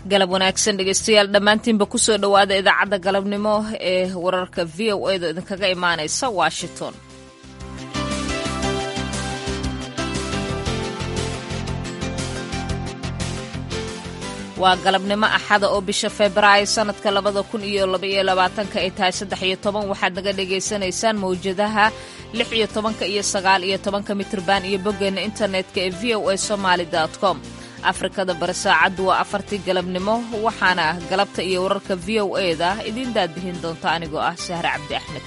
galab wanaagsan dhegeystayaal dhammaantiinba kusoo dhowaada idaacadda galabnimo ee wararka v o a da idinkaga imaanaysa washington waa galabnimo axada oo bisha febraayo sanadka labada kun iyo labaiyo labaatanka ay tahay saddex iyo toban waxaad naga dhagaysanaysaan mawjadaha lix iyo tobanka iyo sagaal iyo tobanka mitrban iyo boggeena internetka ee v o a somaali com afrikada bari saacaddu waa afartii galabnimo waxaana galabta iyo wararka v o e da idiin daadbihin doonta anigoo ah sahre cabdi axmed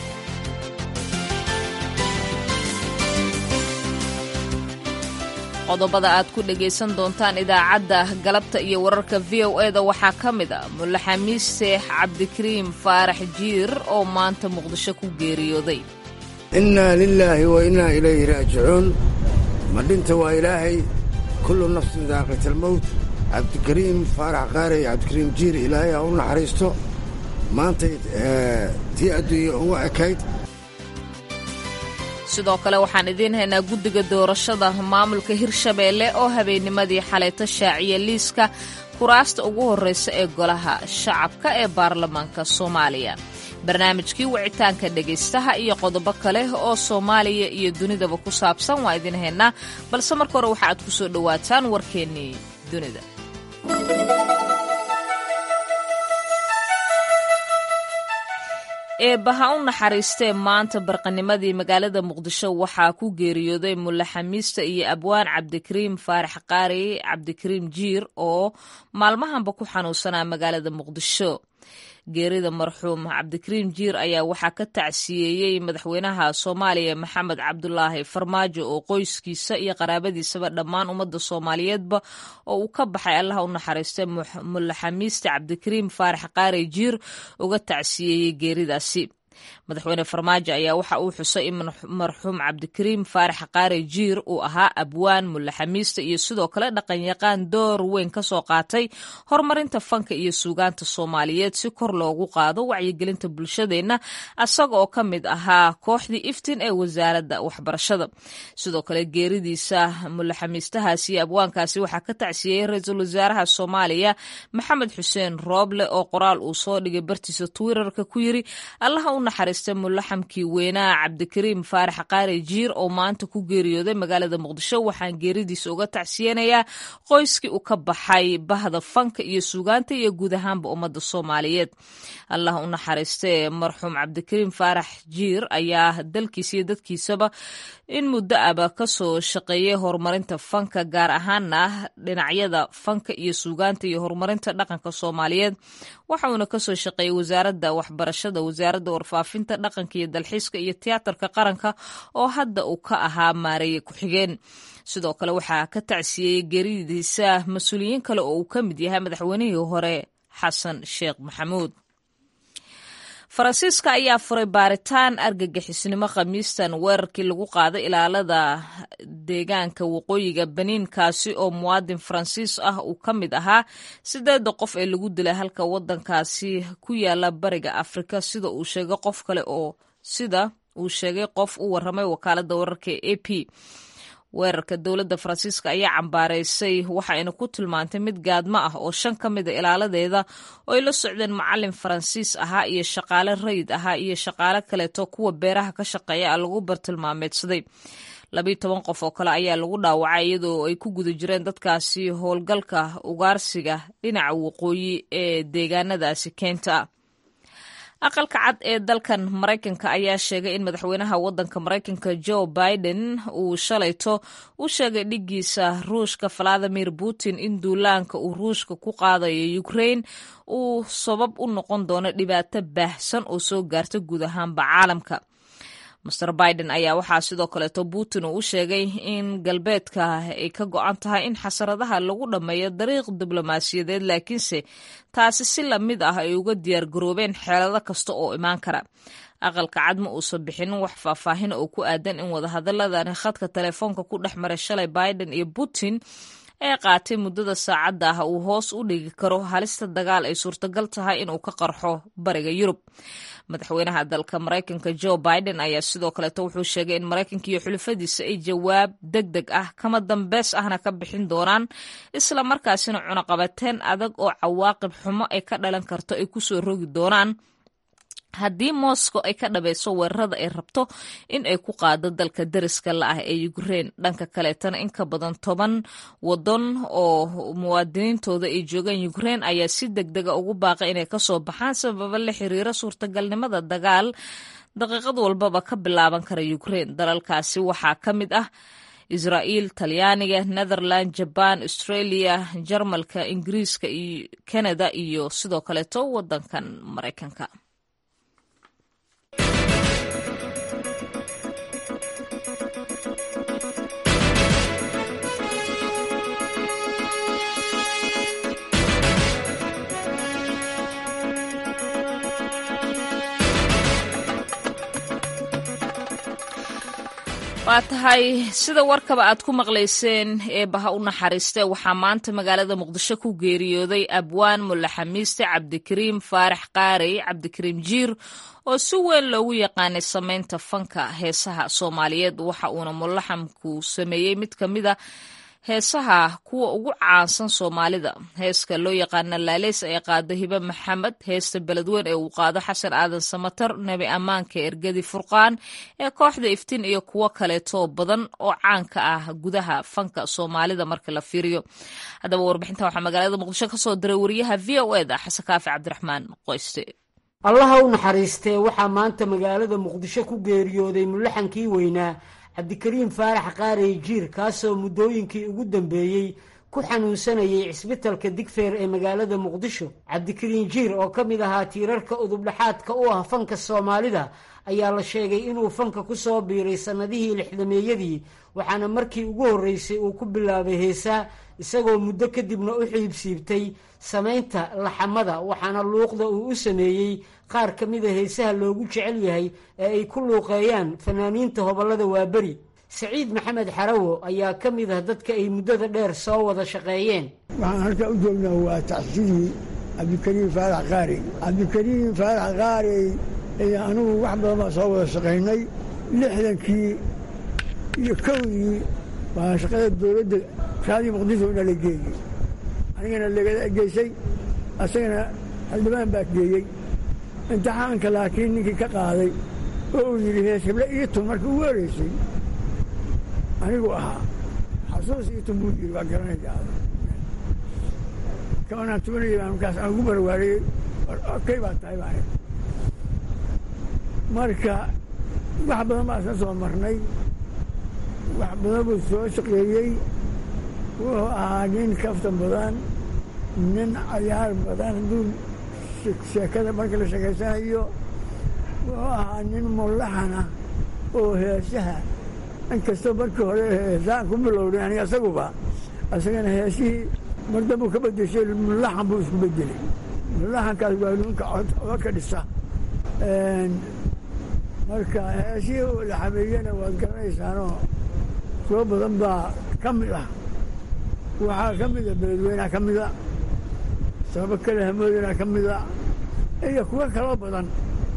qodobada aad ku dhegaysan doontaan idaacadda galabta iyo wararka v o e da waxaa ka mid a mulle xamiis seex cabdikariim faarax jiir oo maanta muqdisho ku geeriyooday innaa lilaahi wa innaa ilayhi raajicuun madhinta waa ilaahay kullu nafsin daaqitalmowt cabdikariim faarax qaarey cabdikariim jiir ilaahay ha u naxariisto maantay tii adduunya ugu ekayd sidoo kale waxaan idiin haynaa guddiga doorashada maamulka hirshabeelle oo habeennimadii xalayto shaaciya liiska kuraasta ugu horraysa ee golaha shacabka ee baarlamaanka soomaaliya barnaamijkii wicitaanka dhegaystaha iyo qodobo kale oo soomaaliya iyo dunidaba ku saabsan waa idiin haynaa balse marka hore waxa aad ku soo dhowaataan warkeennii dunida eebbaha u naxariistee maanta barqanimadii magaalada muqdisho waxaa ku geeriyooday mulle xamiista iyo abwaan cabdikariim faarax qaari cabdikariim jiir oo maalmahanba ku xanuunsanaa magaalada muqdisho geerida marxuum cabdikariim jiir ayaa waxaa ka tacsiyeeyey madaxweynaha soomaaliya maxamed cabdulaahi farmaajo oo qoyskiisa iyo qaraabadiisaba dhammaan ummadda soomaaliyeedba oo uu ka baxay allaha u naxariistay mulle xamiiste cabdikariim faarax qaari jiir uga tacsiyeeyey geeridaasi madaxweyne farmaajo ayaa waxa uu xusay in marxuum cabdikariim faarax qaare jiir uu ahaa abwaan mulle xamiista iyo sidoo kale dhaqanyaqaan door weyn ka soo qaatay horumarinta fanka iyo suugaanta soomaaliyeed si kor loogu qaado wacyigelinta bulshadeenna asaga oo ka mid ahaa kooxdii iftin ee wasaaradda waxbarashada sidoo kale geeridiisa mulle xamiistahaasi iyo abwaankaasi waxaa ka tacsiyeyey ra-iisul wasaaraha soomaaliya maxamed xuseen rooble oo qoraal uu soo dhigay bartiisa twitterka ku yiri allaha u naxariista mulaxamkii weynaa cabdikariim faarax qaari jiir oo maanta ku geeriyooday magaalada muqdisho waxaan geeridiisa uga tacsiyanayaa qoyskii uu ka baxay bahda fanka iyo suugaanta iyo guud ahaanba ummadda soomaaliyeed allah u naxariistee marxuum cabdikariim faarax jiir ayaa dalkiisa iyo dadkiisaba in muddo aba kasoo shaqeeyay horumarinta fanka gaar ahaana dhinacyada fanka iyo suugaanta iyo horumarinta dhaqanka soomaaliyeed waxa uuna kasoo shaqeeyey wasaaradda waxbarashada wasaaradda warfaafinta dhaqanka iyo dalxiiska iyo tiyaatarka qaranka oo hadda uu ka ahaa maareeye ku-xigeen sidoo kale waxaa ka tacsiyeyey geeridiisa mas-uuliyiin kale oo uu ka mid yahay madaxweynihii hore xasan sheekh maxamuud faransiiska ayaa furay baaritaan argagixisnimo khamiistan weerarkii lagu qaaday ilaalada deegaanka waqooyiga baniinkaasi oo muwaadin faransiis ah uu ka mid ahaa sideeda qof ee lagu dilay halka wadankaasi ku yaala bariga afrika sida uu sheegay qof kale oo sida uu sheegay qof u waramay wakaalada wararka e a p weerarka dowladda faransiiska ayaa cambaaraysay waxayna ku tilmaantay mid gaadmo ah oo shan ka mida ilaaladeeda oo ay la socdeen macalin faransiis ahaa iyo shaqaale rayid ahaa iyo shaqaale kaleeto kuwa beeraha ka shaqeeya a lagu bartilmaameedsaday labiiyo toban qof oo kale ayaa lagu dhaawacay iyadoo ay ku guda jireen dadkaasi howlgalka ugaarsiga dhinaca waqooyi ee deegaanadaasi keenta aqalka cad ee dalkan maraykanka ayaa sheegay in madaxweynaha wadanka maraykanka joe biden uu shalayto u sheegay dhigiisa ruushka valadimir putin in duulaanka uu ruushka ku qaadayo ukraine uu sabab u noqon doono dhibaato baahsan oo soo gaarta guud ahaanba caalamka master biden ayaa waxaa sidoo kaleeto putin uu u sheegay in galbeedka ay ka go-an tahay in xasaradaha lagu dhammeeyo dariiq diblomaasiyadeed laakiinse taasi si lamid ah ay uga diyaar garoobeen xeelado kasta oo imaan kara aqalka cad ma uusan bixinin wax faahfaahin oo ku aadan in wadahadaladani khadka telefoonka ku dhex maray shalay biden iyo putin ee qaatay muddada saacadda ah uu hoos u dhigi karo halista dagaal ay suurtagal tahay inuu ka qarxo bariga yurub madaxweynaha dalka maraykanka jo biden ayaa sidoo kaleeto wuxuu sheegay in maraykanka iyo xulafadiisa ay jawaab deg deg ah kama dambeys ahna ka bixin doonaan isla markaasina cunaqabateen adag oo cawaaqib xumo ay ka dhalan karto ay kusoo rogi doonaan haddii moscow ay ka dhabayso weerarada ay rabto in ay ku qaado dalka dariska la ah ee ukrein dhanka kaleetana in ka badan toban waddan oo muwaadiniintooda ay joogaan ukrein ayaa si deg dega ugu baaqay inay kasoo baxaan sababa la xiriira suurtagalnimada dagaal daqiiqad walbaba ka bilaaban kara ukrein dalalkaasi waxaa ka mid ah israa'iil talyaaniga netherland jaban australia jarmalka ingiriiska iyo canada iyo sidoo kaleeto waddankan maraykanka waa tahay sida warkaba aad ku maqlayseen eebaha u naxariiste waxaa maanta magaalada muqdisho ku geeriyooday abwaan mulaxamiiste cabdikariim faarax qaarey cabdikariim jiir oo si weyn loogu yaqaanay samaynta fanka heesaha soomaaliyeed waxa uuna mulaxamku sameeyey mid ka mid a heesaha kuwa ugu caansan soomaalida heeska loo yaqaana laaleys ee qaado hibe maxamed heesta beledweyn ee uu qaado xasan aadan samatar nebi ammaanka ergadi furqaan ee kooxda iftiin iyo kuwo kaleetoo badan oo caanka ah gudaha fanka soomaalida marka la fiiriyo haddaba warbixintan waxaa magaalada muqdisho kasoo diray wariyaha v o eda xasan kaafi cabdiraxmaan qoyste allaha u naxariistee waxaa maanta magaalada muqdisho ku geeriyooday mulaxankii weynaa cabdikariim faarax qaarey jiir kaasoo muddooyinkii ugu dambeeyey ku xanuunsanayay cisbitalka digfeer ee magaalada muqdisho cabdikariim jiir oo ka mid ahaa tiirarka udubdhaxaadka u ah fanka soomaalida ayaa la sheegay inuu fanka ku soo biiray sannadihii lixdameeyadii waxaana markii ugu horreysay uu ku bilaabay heesaa isagoo muddo kadibna u xiibsiibtay samaynta laxamada waxaana luuqda uu u sameeyey qaar ka mida heesaha loogu jecel yahay ee ay ku luuqeeyaan fanaaniinta hobollada waaberi saciid maxamed xarawo ayaa ka mid ah dadka ay muddada dheer soo wada shaqeeyeen waxaan halkaa u joognaa waa tacsidii cabdikariim faarax qaarey cabdikariim faarax qaarey iyo anugu wax badan baan soo wada shaqaynay lixdankii iyo kowdii baa shaqada dowladda raadii muqdisho ina la geeyey anigana lagala geysay asagana xildhibaan baa geeyey imtixaanka laakiin ninkii ka qaaday oo uu yidhi hees heble ii tun markii ugu horeysay anigu ahaa xasuus ii tun buu yidhi waa garanaysaa kabanaan tubanayay baan markaas aan ugu barwaariyey kay baa tahay baan marka wax badan baa isla soo marnay wax badan buu soo shaqeeyey wuxuu ahaa nin kaftan badan nin cayaar badan hadduu sheekada marka la sheekaysanayo wuxuu ahaa nin mulaxana oo heesaha inkastoo markii hore heesaan ku bilowday aniga asaguba asagana heesihii mar dambuu ka bedeshay mulaxan buu isku bedelay mulaxankaas waa ninka codka ka dhisa marka heesihii la xameeyena waad garanaysaanoo soo badan baa ka mid ah waxaa ka mida beledweynaha ka mida sababo kale hamoodana ka mida iyo kuwo kaloo badan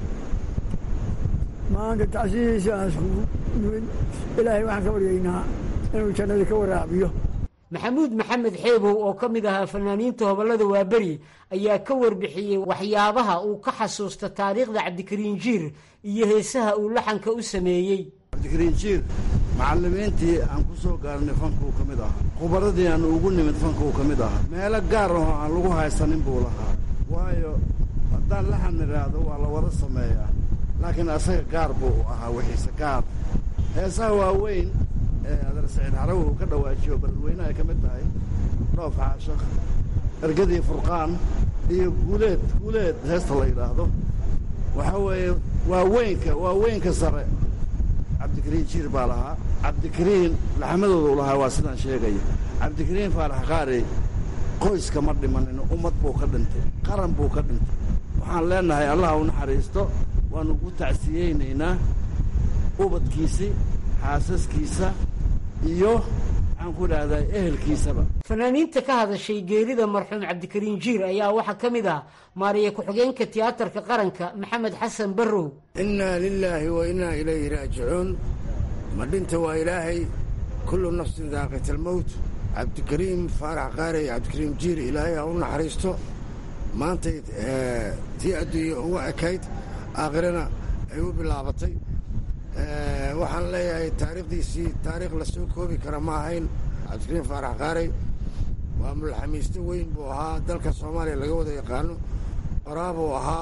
maanta tacsidiisa aan iskugu nimid ilaahay waxaan ka baryaynaa inuu jannadii ka waraabiyo maxamuud maxamed xeebow oo ka mid ahaa fanaaniinta hobollada waaberi ayaa ka warbixiyey waxyaabaha uu ka xasuusta taariikhda cabdikariin jiir iyo heesaha uu laxanka u sameeyey cabdikariin jiir macallimiintii aan ku soo gaarnay fankuu ka mid ahaa khubaradii aan ugu nimid fankuu ka mid ahaa meelo gaar ahoo aan lagu haysanin buu lahaa waayo haddaan laxan idhaahdo waa la wada sameeyaa laakiin asaga gaar buu ahaa wixiise gaar heesaha waaweyn ee adeer saciid xarawi uu ka dhawaajiyo beledweyne ay ka mid tahay dhoof xaashakh ergadii furqaan iyo guuleed guuleed heesta la yidhaahdo waxaa weeye waa weynka waa weynka sare cabdikariin jiir baa lahaa cabdikariin laxmadoodu lahaa waa sidaan sheegaya cabdikariin faarax qaarey qoyska ma dhimanin ummad buu ka dhintay qaran buu ka dhintay waxaan leenahay allah u naxariisto waannu ugu tacsiyeynaynaa ubadkiisii xaasaskiisa iyo maxaan ku idhaahdaa ehelkiisaba fanaaniinta ka hadashay geerida marxuum cabdikariin jiir ayaa waxaa ka mid ah maariya ku-xigeenka tiyaatarka qaranka maxamed xasan barrow innaa lilaahi wa innaa ilayhi raajicuun ma dhinta waa ilaahay kullu nafsin daaqitalmowt cabdikariim faarax qaarey cabdikariim jiir ilaahay ha u naxariisto maantay tii adduunya uga ekayd aakhirana ay u bilaabatay waxaan leeyahay taariikhdiisii taariikh la soo koobi kara ma ahayn cabdikariim faarax qaarey waa mulaxamiiste weyn buu ahaa dalka soomaaliya laga wada yaqaano qoraabuu ahaa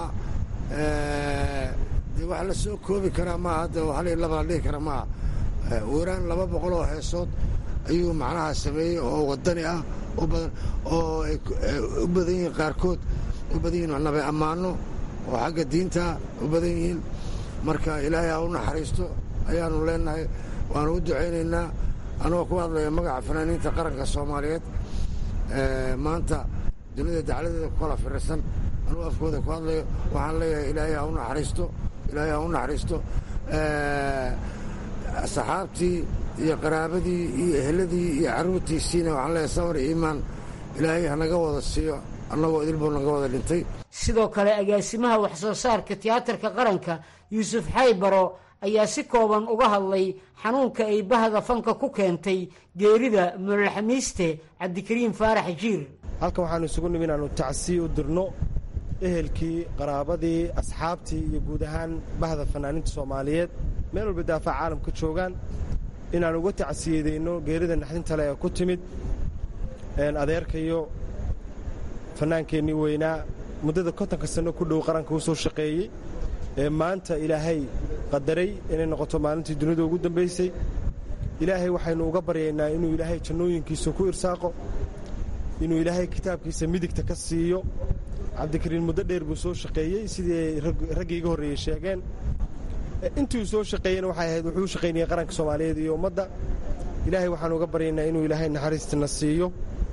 dee wax la soo koobi karaa maaha hadda hal iyo laba la dhihi kara maaha weeraan laba boqol oo heesood ayuu macnaha sameeyey oo wadani ah u badan oo ay u badan yihiin qaarkood u badan yihiin nabe ammaano oo xagga diinta u badan yihiin marka ilaahay ha u naxariisto ayaanu leenahay waanu u ducaynaynaa anagoo ku hadlaya magaca fanaaniinta qaranka soomaaliyeed maanta dunida dacladeeda ku kala firirsan anuu afkooda ku hadlayo waxaan leeyahay ilaahay ha u naxariisto ilaahay ha u naxariisto saxaabtii iyo qaraabadii iyo eheladii iyo carruurtiisiina waxaan leeyahay samar iyo iimaan ilaahay hanaga wada siiyo annagoo idilbuu naga wada dhintay sidoo kale agaasimaha wax soo saarka tiyaatarka qaranka yuusuf xaybaro ayaa si kooban uga hadlay xanuunka ay bahda fanka ku keentay geerida mulaxamiiste cabdikariim faarax jiir halkan waxaanu isugu nimi inaannu tacsiy u dirno ehelkii qaraabadii asxaabtii iyo guud ahaan bahda fanaaniinta soomaaliyeed meel walba daafaca caalamka joogaan inaannu uga tacsiyadayno geerida naxdinta le ee ku timid adeerkayo fannaankeennii weynaa muddada kontonka sanno ku dhow qaranka u soo shaqeeyey ee maanta ilaahay qadaray inay noqoto maalintii dunida ugu dambaysay ilaahay waxaynu uga baryaynaa inuu ilaahay jannooyinkiisa ku irsaaqo inuu ilaahay kitaabkiisa midigta ka siiyo cabdikariin muddo dheer buu soo shaqeeyey sidii ay raggii iga horreeyey sheegeen intii uu soo shaqeeyena waxay ahayd wuxuu u shaqaynayay qaranka soomaaliyeed iyo ummadda ilaahay waxaanu uga baryaynaa inuu ilaahay naxariistina siiyo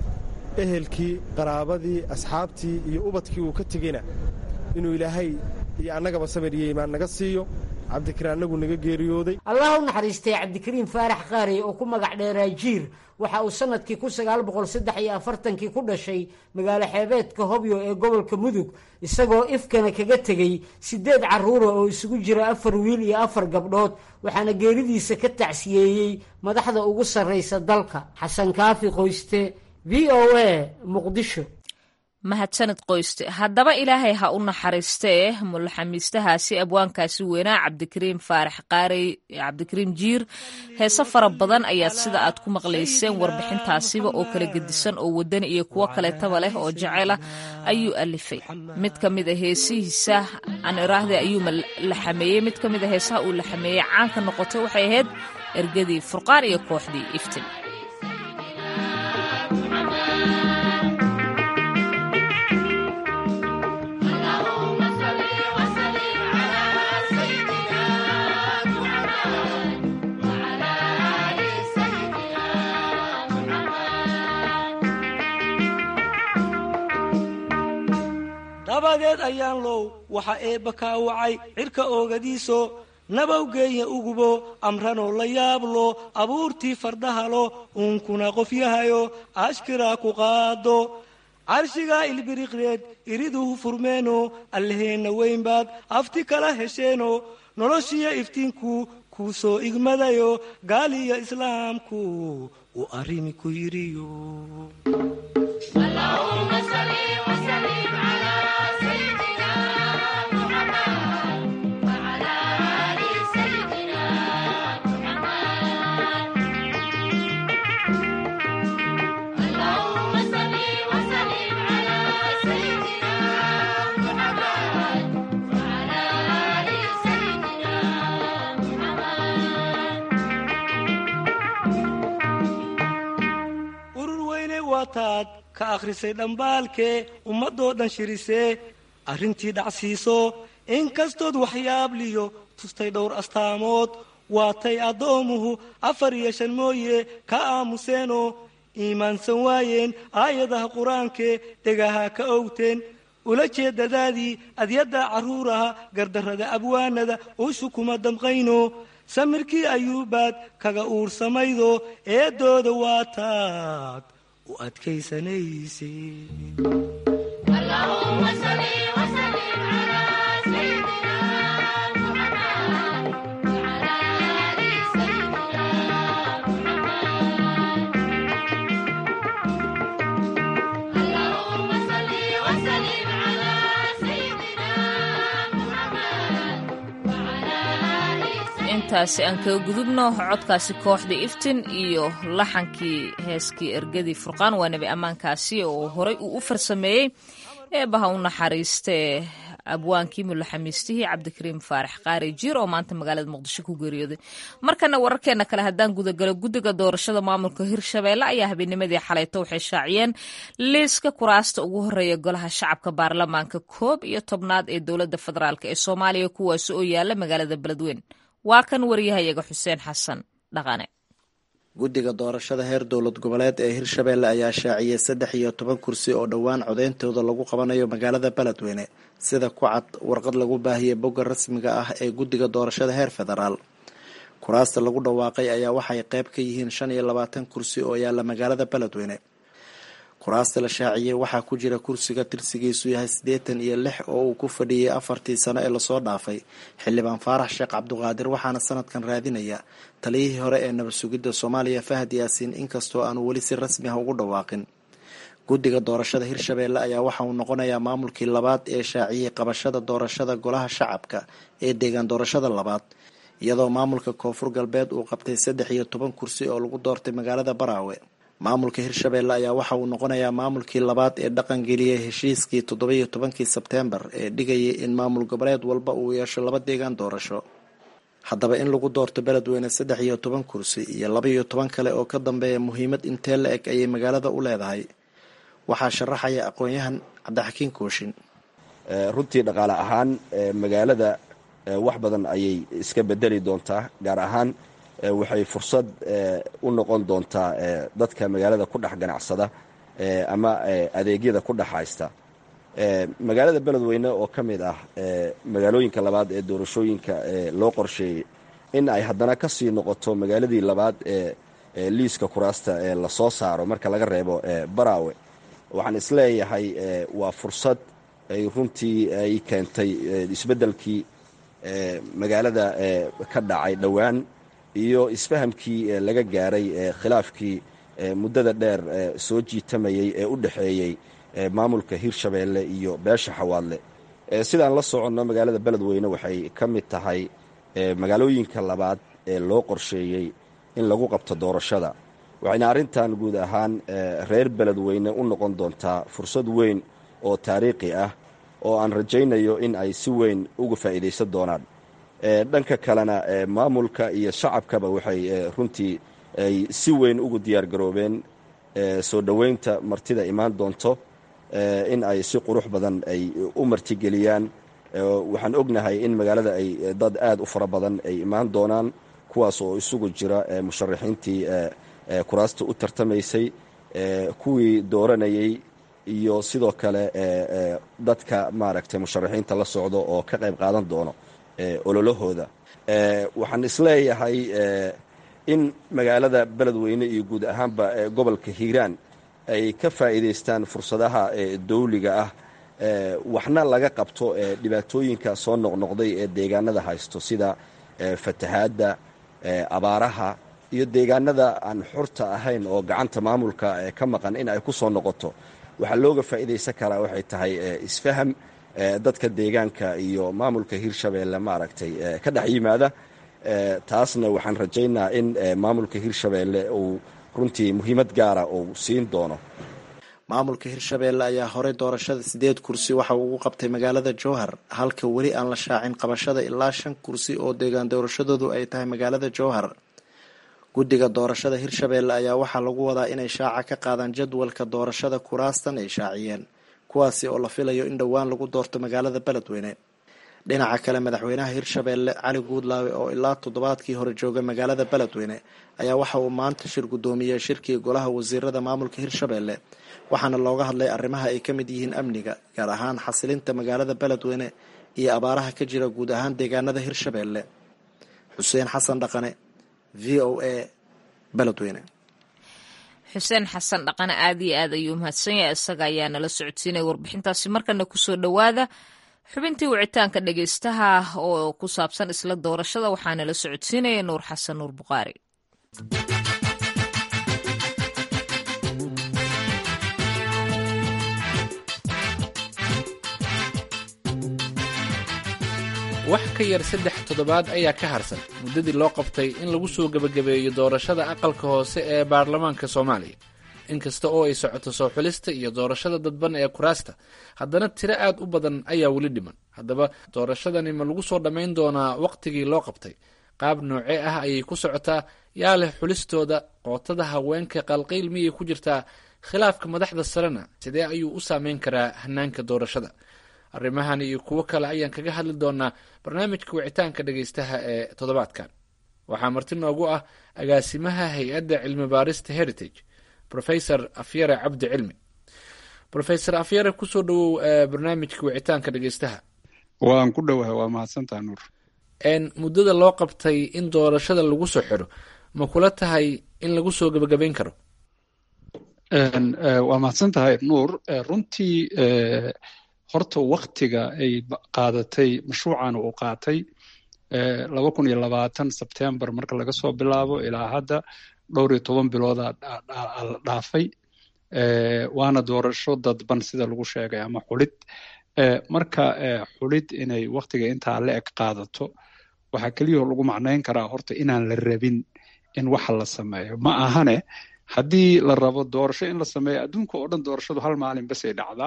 ehelkii qaraabadii asxaabtii iyo ubadkii uu ka tegeyna inuu ilaahay iyo annagaba samir iyo imaan naga siiyo cabdikariin annagu naga geeriyooday allah u naxariistay cabdikariim faarax qaarey oo ku magac dheeraa jiir waxa uu sannadkii kun sagaal boqol saddex iyo afartankii ku dhashay magaalo xeebeedka hobyo ee gobolka mudug isagoo ifkana kaga tegey siddeed carruura oo isugu jira afar wiil iyo afar gabdhood waxaana geeridiisa ka tacsiyeeyey madaxda ugu sarraysa dalka xasan kaafi qoyste v o a muqdisho mahadsanid qoyste haddaba ilaahay ha u naxariistee mulaxamiistahaasi abwaankaasi weynaa cabdikariim faarax qaarey cabdikariim jiir heese fara badan ayaad sida aad ku maqlayseen warbixintaasiba oo kala gedisan oo wadani iyo kuwo kaleetaba leh oo jecelah ayuu alifay mid ka mid a heesihiisa aan iraahde ayuu la xameeyey mid ka mid a heesaha uu la xameeyey caanka noqotay waxay ahayd ergadii furqaan iyo kooxdii iftin dabadeed ayaan low waxa eebba kaa wacay cirka oogadiiso nabawgeeya ugubo amranoo la yaablo abuurtii fardahalo uunkuna qofyahayo ashkiraa ku qaado carshigaa ilbiriqreed iriduhu furmeeno allaheenna weynbaad afti kala hesheeno noloshiyo iftiinku kuu soo igmadayo gaaliyo islaamku uu arrimi ku yidhiyo taad ka akhrisay dhambaalkee ummadoo dhan shirisee arrintii dhacsiiso inkastood waxyaabliyo tustay dhowr astaamood waatay addoomuhu afar iyo shan mooye ka aamuseenoo iimaansan waayeen aayadaha qur-aankee dhegaha ka owteen ula jeedadaadii adyadda carruuraha gardarrada abwaanada uushu kuma damqayno samirkii ayuubaad kaga uursamaydo eedooda waa taad u adkaysanayse intaasi aan kaga gudubno codkaasi kooxda iftin iyo laxankii heeskii ergadii furqaan waa nebi ammaankaasi oo horey uu u farsameeyey eebaha u naxariistee abwaankii mulaxamiistihii cabdikariim faarax qaari jiir oo maanta magaalada muqdisho ku geeriyooday markana wararkeena kale haddaan gudagalo guddiga doorashada maamulka hirshabeelle ayaa habeennimadii xalayto waxay shaaciyeen liiska kuraasta ugu horeeya golaha shacabka baarlamaanka koob iyo tobnaad ee dowladda federaalk ee soomaaliya kuwaasi oo yaala magaalada beledweyn waa kan wariyahayaga xuseen xasan dhaqane guddiga doorashada heer dowlad goboleed ee hirshabeelle ayaa shaaciyey saddex iyo toban kursi oo dhowaan codeyntooda lagu qabanayo magaalada beledweyne sida ku cad warqad lagu baahiyey bogga rasmiga ah ee guddiga doorashada heer federaal kuraasta lagu dhawaaqay ayaa waxay qayb ka yihiin shan iyo labaatan kursi oo yaalla magaalada beledweyne kuraasta la shaaciyey waxaa ku jira kursiga tirsigiisu yahay siddeetan iyo lix oo uu ku fadhiyey afartii sano ee lasoo dhaafay xildhibaan faarax sheekh cabduqaadir waxaana sanadkan raadinaya taliyihii hore ee nabad sugidda soomaaliya fahad yaasiin inkastoo aanu weli si rasmi ah ugu dhawaaqin guddiga doorashada hirshabeelle ayaa waxa uu noqonayaa maamulkii labaad ee shaaciyey qabashada doorashada golaha shacabka ee deegaan doorashada labaad iyadoo maamulka koonfur galbeed uu qabtay saddex iyo toban kursi oo lagu doortay magaalada baraawe maamulka hirshabeelle ayaa waxa uu noqonayaa maamulkii labaad ee dhaqangeliyey heshiiskii toddobiyo tobankii sebteembar ee dhigayay in maamul goboleed walba uu yeesho laba deegaan doorasho haddaba in lagu doorto beledweyne saddex iyo toban kursi iyo laba iyo toban kale oo ka dambeeya muhiimad intee la eg ayay magaalada u leedahay waxaa sharaxaya aqoon-yahan cabdixakiin kooshin runtii dhaqaale ahaan magaalada wax badan ayay iska bedeli doontaa gaar ahaan waxay fursad u noqon doontaa dadka magaalada ku dhex ganacsada ama adeegyada ku dhex haysta magaalada beledweyne oo ka mid ah magaalooyinka labaad ee doorashooyinka loo qorsheeyey in ay haddana ka sii noqoto magaaladii labaad ee liiska kuraasta ee lasoo saaro marka laga reebo baraawe waxaan isleeyahay waa fursad ay runtii ay keentay isbeddelkii magaalada ka dhacay dhowaan iyo isfahamkii laga gaaray khilaafkii muddada dheer soo jiitamayey ee u dhexeeyey maamulka hirshabeelle iyo beesha xawaadle sidaan la soconno magaalada beledweyne waxay ka mid tahay magaalooyinka labaad ee loo qorsheeyey in lagu qabto doorashada waxayna arrintan guud ahaan reer beledweyne u noqon doontaa fursad weyn oo taariikhi ah oo aan rajaynayo in ay si weyn uga faa'iidaysan doonaan dhanka kalena maamulka iyo shacabkaba waxay runtii ay si weyn ugu diyaar garoobeen soo dhoweynta martida imaan doonto in ay si qurux badan ay u martigeliyaan waxaan ognahay in magaalada ay dad aad u fara badan ay imaan doonaan kuwaas oo isugu jira musharaxiintii kuraasta u tartamaysay kuwii dooranayey iyo sidoo kale dadka maaragtay musharaxiinta la socdo oo ka qayb qaadan doono ololahooda waxaan isleeyahay in magaalada beledweyne iyo guud ahaanba gobolka hiiraan ay ka faa'iidaystaan fursadaha dawliga ah waxna laga qabto dhibaatooyinka soo noqnoqday ee deegaanada haysto sida fatahaadda abaaraha iyo deegaanada aan xurta ahayn oo gacanta maamulka ka maqan in ay ku soo noqoto waxaa looga faa'iidaysan karaa waxay tahay isfaham dadka deegaanka iyo maamulka hirshabeelle maaragtay ka dhex yimaada taasna waxaan rajaynaa in maamulka hirshabeelle uu runtii muhiimad gaara uu siin doono maamulka hirshabeelle ayaa horey doorashada sideed kursi waxa uu ugu qabtay magaalada jowhar halka weli aan la shaacin qabashada ilaa shan kursi oo deegaan doorashadoodu ay tahay magaalada jowhar guddiga doorashada hirshabeelle ayaa waxaa lagu wadaa inay shaaca ka qaadaan jadwalka doorashada kuraastan ay shaaciyeen kuwaasi oo la filayo in dhowaan lagu doorto magaalada beledweyne dhinaca kale madaxweynaha hirshabeelle cali guudlaawe oo ilaa toddobaadkii hore jooga magaalada beledweyne ayaa waxa uu maanta shir guddoomiyey shirkii golaha wasiirada maamulka hirshabeelle waxaana looga hadlay arrimaha ay ka mid yihiin amniga gaar ahaan xasilinta magaalada beledweyne iyo abaaraha ka jira guud ahaan deegaanada hirshabeelle xuseen xasan dhaqane v o a beledweyne xuseen xasan dhaqane aad iyo aad ayuu mahadsan yahay isaga ayaa nala socodsiinaya warbixintaasi markana kusoo dhowaada xubintii wicitaanka dhegeystaha oo ku saabsan isla doorashada waxaa nala socodsiinaya nuur xasan nuur buqaari wax ka yar saddex toddobaad ayaa ka harsan muddadii loo qabtay in lagu soo gebagabeeyo doorashada aqalka hoose ee baarlamaanka soomaaliya inkasta oo ay socoto soo xulista iyo doorashada dadban ee kuraasta haddana tiro aad u badan ayaa weli dhiman haddaba doorashadani ma lagu soo dhammayn doonaa wakhtigii loo qabtay qaab noocee ah ayay ku socotaa yaa leh xulistooda qootada haweenka qalqiil miyay ku jirtaa khilaafka madaxda sarena sidee ayuu u saameyn karaa hanaanka doorashada arrimahan iyo kuwo kale ayaan kaga hadli doonaa barnaamijka wicitaanka dhegeystaha ee toddobaadkan waxaa marti noogu ah agaasimaha hay-adda cilmi baarista heritage rofesor afyare cabdi cilmi rofesor afyare kusoo dhawow barnaamijka wicitaanka dhegeystaha waan ku dhowahay waa mahadsantaha nuur muddada loo qabtay in doorashada lagu soo xiro ma kula tahay in lagu soo gebagabayn karo waa mahadsan tahay nuur runtii horta waktiga ay qaadatay mashruucan uu qaatay laba kun iyo labaatan sebtembar marka laga soo bilaabo ilaa hadda dhowr iyo toban bilooda la dhaafay waana doorasho dadban sida lagu sheegay ama xulid marka xulid inay waktiga intaa la eg qaadato waxaa keliyao lagu macnayn karaa horta inaan la rabin in waxa la sameeyo ma ahane haddii la rabo doorasho in la sameeyo adduunka oo dhan doorashadu hal maalin basay dhacdaa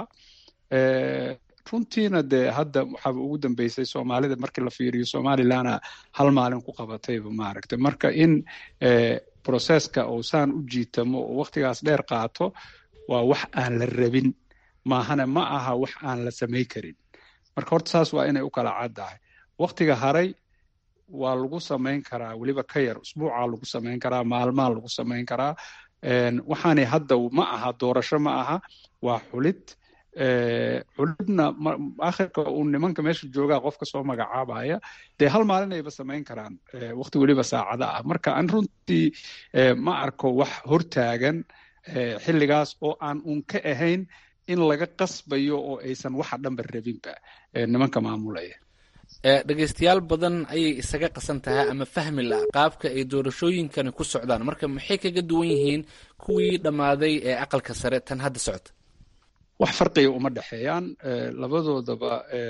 runtiina dee hadda waxaaba ugu dambeysay soomaalida markii la fiiriyo somalilana hal maalin ku qabatayba maaragtay marka in processka uusaan u jiitamo oo waktigaas dheer qaato waa wax aan la rabin maahane ma aha wax aan la samay karin marka horta saas waa inay u kala caddahay waktiga haray waa lagu samayn karaa weliba ka yar usbuucaa lagu samayn karaa maalmaa lagu samayn karaa waxaanay hadda ma aha doorasho ma aha waa xulid xulidna akhirka uu nimanka meesha joogaa qofka soo magacaabaya dee hal maalin ayba samayn karaan wakti weliba saacada ah marka aan runtii ma arko wax hortaagan xilligaas oo aan uun ka ahayn in laga qasbayo oo aysan waxa dhanba rabinba nimanka maamulaya dhegeystayaal badan ayay isaga qasan tahay ama fahmi la qaabka ay doorashooyinkani ku socdaan marka maxay kaga duwan yihiin kuwii dhammaaday ee aqalka sare tan hadda socota wax farqiga uma dhexeeyaan labadoodaba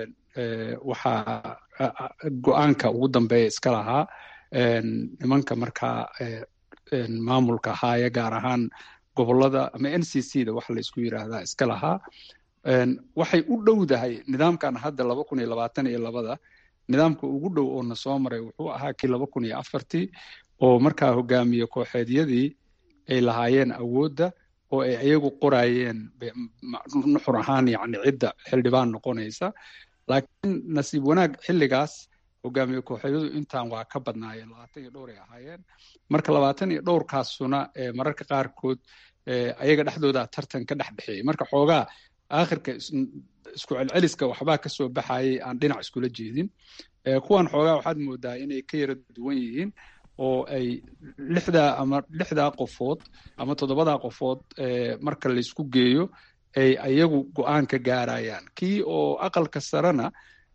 waxaa go-aanka ugu dambeeya iska lahaa nimanka markaa maamulka haaya gaar ahaan gobolada ama n c c da waxa la isku yiraahdaa iska lahaa waxay u dhowdahay nidaamkan hadda laba kun iyo labaatan iyo labada nidaamka ugu dhow oo na soo maray wuxuu ahaa kii laba kun iyo afartii oo markaa hogaamiye kooxeedyadii ay lahaayeen awoodda oo ay iyagu qoraayeen nuxur ahaan yani cidda xildhibaan noqonaysa laakiin nasiib wanaag xilligaas hogaamiye kooxeedyadu intaan waa ka badnaayeen labaatan iyo dhowr ay ahaayeen marka labaatan iyo dhowrkaasuna mararka qaarkood ayaga dhexdooda tartan ka dhex dhexeeyey marka xoogaa aakhirka isku celceliska waxbaa ka soo baxayay aan dhinac iskula jeedin kuwan xoogaa waxaad moodaa inay ka yara duwan yihiin oo ay lixdaa ama lixdaa qofood ama toddobadaa qofood marka laysku geeyo ay ayagu go-aan ka gaarayaan kii oo aqalka sarena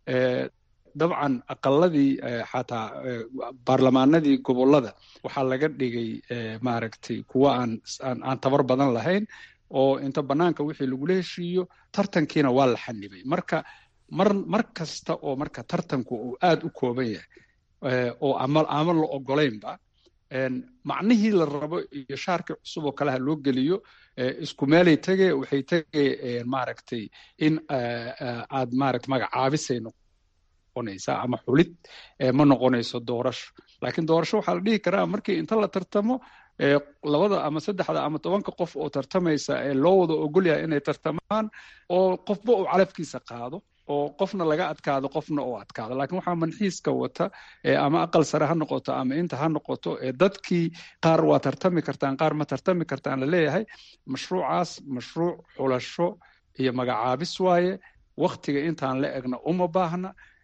dabcan aqaladii xataa baarlamaanadii gobolada waxaa laga dhigay maaragtay kuwa aan aan tabar badan lahayn oo inta banaanka wixii lagula heshiiyo tartankiina waa la xanibay marka mar mar kasta oo marka tartanku uu aad u kooban yahay oo ama ama la ogolaynba macnihii la rabo iyo shaarkii cusub oo kaleha loo geliyo isku meelay tege waxay tege maaragtay in aad maaragta magacaabisay noqonaysaa ama xulid ma noqonayso doorasho laakiin doorasho waxaa la dhihi karaa markii inta la tartamo labada ama saddexda ama tobanka qof oo tartamaysa ee loo wada ogol yahay inay tartamaan oo qofba uu calafkiisa qaado oo qofna laga adkaado qofna oo adkaado laakiin waxaa manxiiska wata ama aqal sare ha noqoto ama inta ha noqoto dadkii qaar waa tartami kartaan qaar ma tartami kartaan laleeyahay mashruucaas mashruuc xulasho iyo magacaabis waaye waktiga intaan la egna uma baahna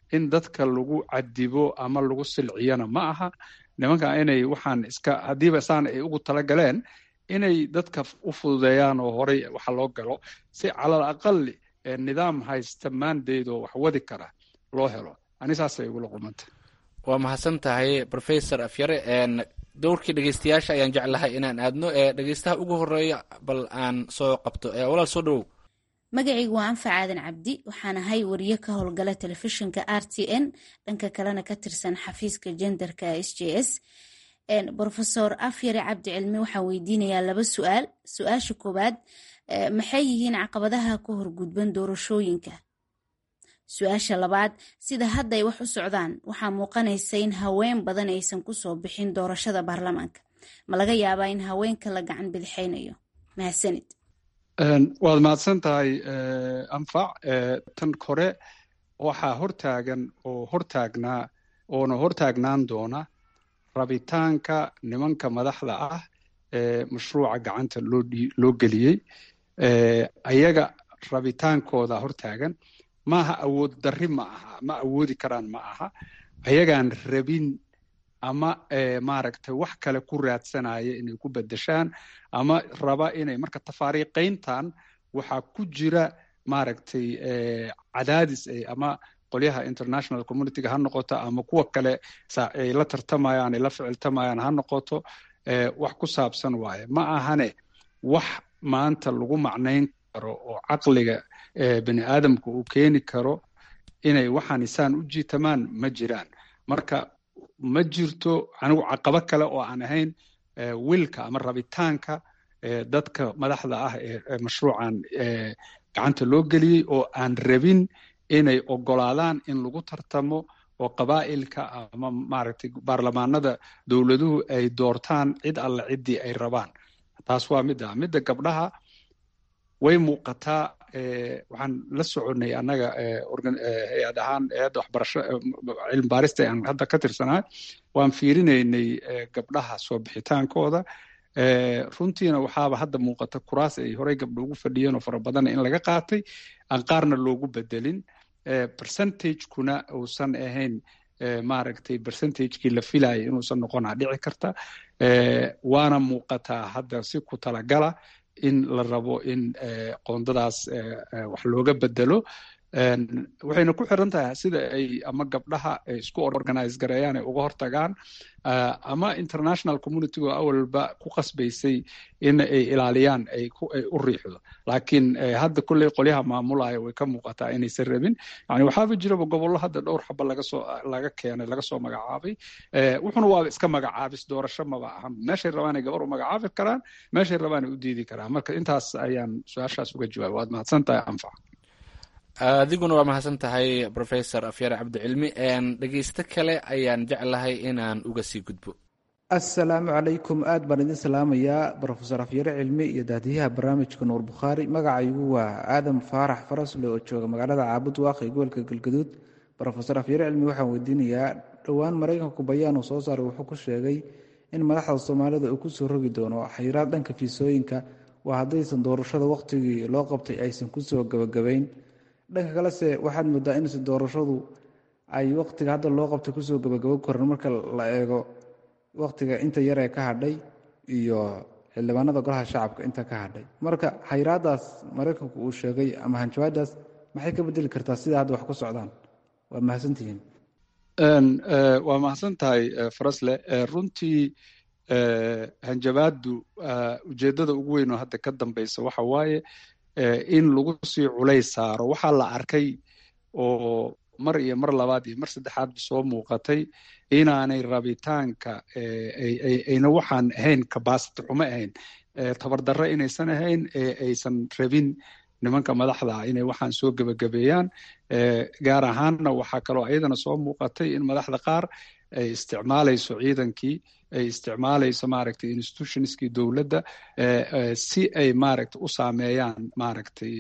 in dadka lagu cadibo ama lagu silciyana ma aha nimanka inay waxaan iska haddiiba saan ay ugu talagaleen inay dadka u fududeeyaan oo horey waxa loo galo si calal aqali nidaam haysta maandeedoo wax wadi kara loo helo ani saasay igula qumanta waa mahadsan tahay professor afyare dowrkii dhegeystayaasha ayaan jeclahay inaan aadno ee dhegeystaha ugu horeeya bal aan soo qabto walaal soo dhowow magacaygu waa anfac aadan cabdi waxaan ahay wariye ka howlgala telefishinka r t n dhanka kalena ka tirsan xafiiska jenderka s j s rofesor afyare cabdi cilmi waxaan weydiinayaa laba su-aal su-aasha koowaad maxay yihiin caqabadaha ka horgudban doorashooyinka su-aasha labaad sida hadda ay wax u socdaan waxaa muuqanaysa in haween badan aysan kusoo bixin doorashada baarlamaanka ma laga yaabaa in haweenka la gacan bidixaynayo mahadsanid waad mahadsan tahay anfac tan kore waxaa hortaagan oo hortaagnaa oona hortaagnaan doona rabitaanka nimanka madaxda ah ee mashruuca gacanta loo geliyey ayaga rabitaankooda hortaagan maaha awood darri ma aha ma awoodi karaan ma aha ayagaan rabin ama maaragtay wax kale ku raadsanaya inay ku bedeshaan ama raba inay marka tafaariiqayntan waxaa ku jira maaragtay cadaadis ama qolyaha international communityga ha noqoto ama kuwa kale ay la tartamayaan ay la ficiltamayaan ha noqoto wax ku saabsan waaye ma ahane wax maanta lagu macnayn karo oo caqliga bani aadamka uu keeni karo inay waxaan isaan u jiitamaan ma jiraan marka ma jirto anigu caqabo kale oo aan ahayn wilka ama rabitaanka dadka madaxda ah ee mashruucan gacanta loo geliyey oo aan rabin inay ogolaadaan in lagu tartamo oo qabaa'ilka ama maaragtay baarlamaanada dowladuhu ay doortaan cid alle ciddii ay rabaan taas waa mid ah midda gabdhaha way muuqataa waxaan la soconnay annaga hay-ad ahaan hay-adda waxbarasho cilmi baarista aan hadda ka tirsanahay waan fiirinaynay gabdhaha soo bixitaankooda runtiina waxaaba hadda muuqata kuraas ay horey gabdho ugu fadhiyeen oo fara badan in laga qaatay aan qaarna loogu bedelin percentagekuna uusan ahayn maaragtay percentagekii la filayay inuusan noqonaa dhici karta waana muuqataa hadda si ku talagala in la rabo in qoondadaas wax looga bedelo waxayna ku xiran tahay sida ay ama gabdhaha ay isku organize gareeyaan ay uga hortagaan ama international communitygo awalba ku qasbaysay in ay ilaaliyaan ay u riixdo laakiin hadda kolley qolyaha maamulaya way ka muuqataa inaysan rabin yani waxaaba jiraba gobollo hadda dhowr xaba lagasoo laga keenay laga soo magacaabay wuxuna waaba iska magacaabis doorasho maba ahan meeshay rabaanay gabar u magacaabi karaan meeshay rabaanay u diidi karaan marka intaas ayaan su-aashaas uga jawaaba waad mahadsan tahay anfac adiguna waa mahadsan tahay professor afyare cabdicilmi dhegeysto kale ayaan jeclahay inaan uga sii gudbo assalaamu calaykum aad baan idin salaamayaa brofesor afyare cilmi iyo daadiyaha barnaamijka nuur bukhaari magacaygu waa aadam faarax farasle oo jooga magaalada caabud waaqi gobolka galgaduud brofesor afyare cilmi waxaan weydiinayaa dhowaan maraykanku bayaan uu soo saaray wuxuu ku sheegay in madaxda soomaalida uu kusoo rogi doono xayiraad dhanka fiisooyinka waa haddaysan doorashada wakhtigii loo qabtay aysan kusoo gabagabayn dhanka kalese waxaad moodaa inse doorashadu ay wakhtiga hadda loo qabtay kusoo gabagabo koran marka la eego wakhtiga inta yar ee ka hadhay iyo xildhibaanada golaha shacabka inta ka hadhay marka xayiraadaas maraykanku uu sheegay ama hanjabaadaas maxay ka bedeli kartaa sida hadda wax ku socdaan waa mahadsantihiin waa mahadsan tahay farasle runtii hanjabaadu ujeeddada ugu weyn oo hadda ka dambeysa waxa waaye in lagu sii culays saaro waxaa la arkay oo mar iyo mar labaad iyo mar saddexaadba soo muuqatay inaanay rabitaanka ayna waxaan ahayn kabasity xumo ahayn tabardarre inaysan ahayn ee aysan rabin nimanka madaxda ah inay waxaan soo gebagabeeyaan gaar ahaanna waxaa kaloo ayadana soo muuqatay in madaxda qaar ay isticmaalayso ciidankii ay isticmaalayso maaragtay institutionskii dowladda si ay maaragtay u saameeyaan maaragtay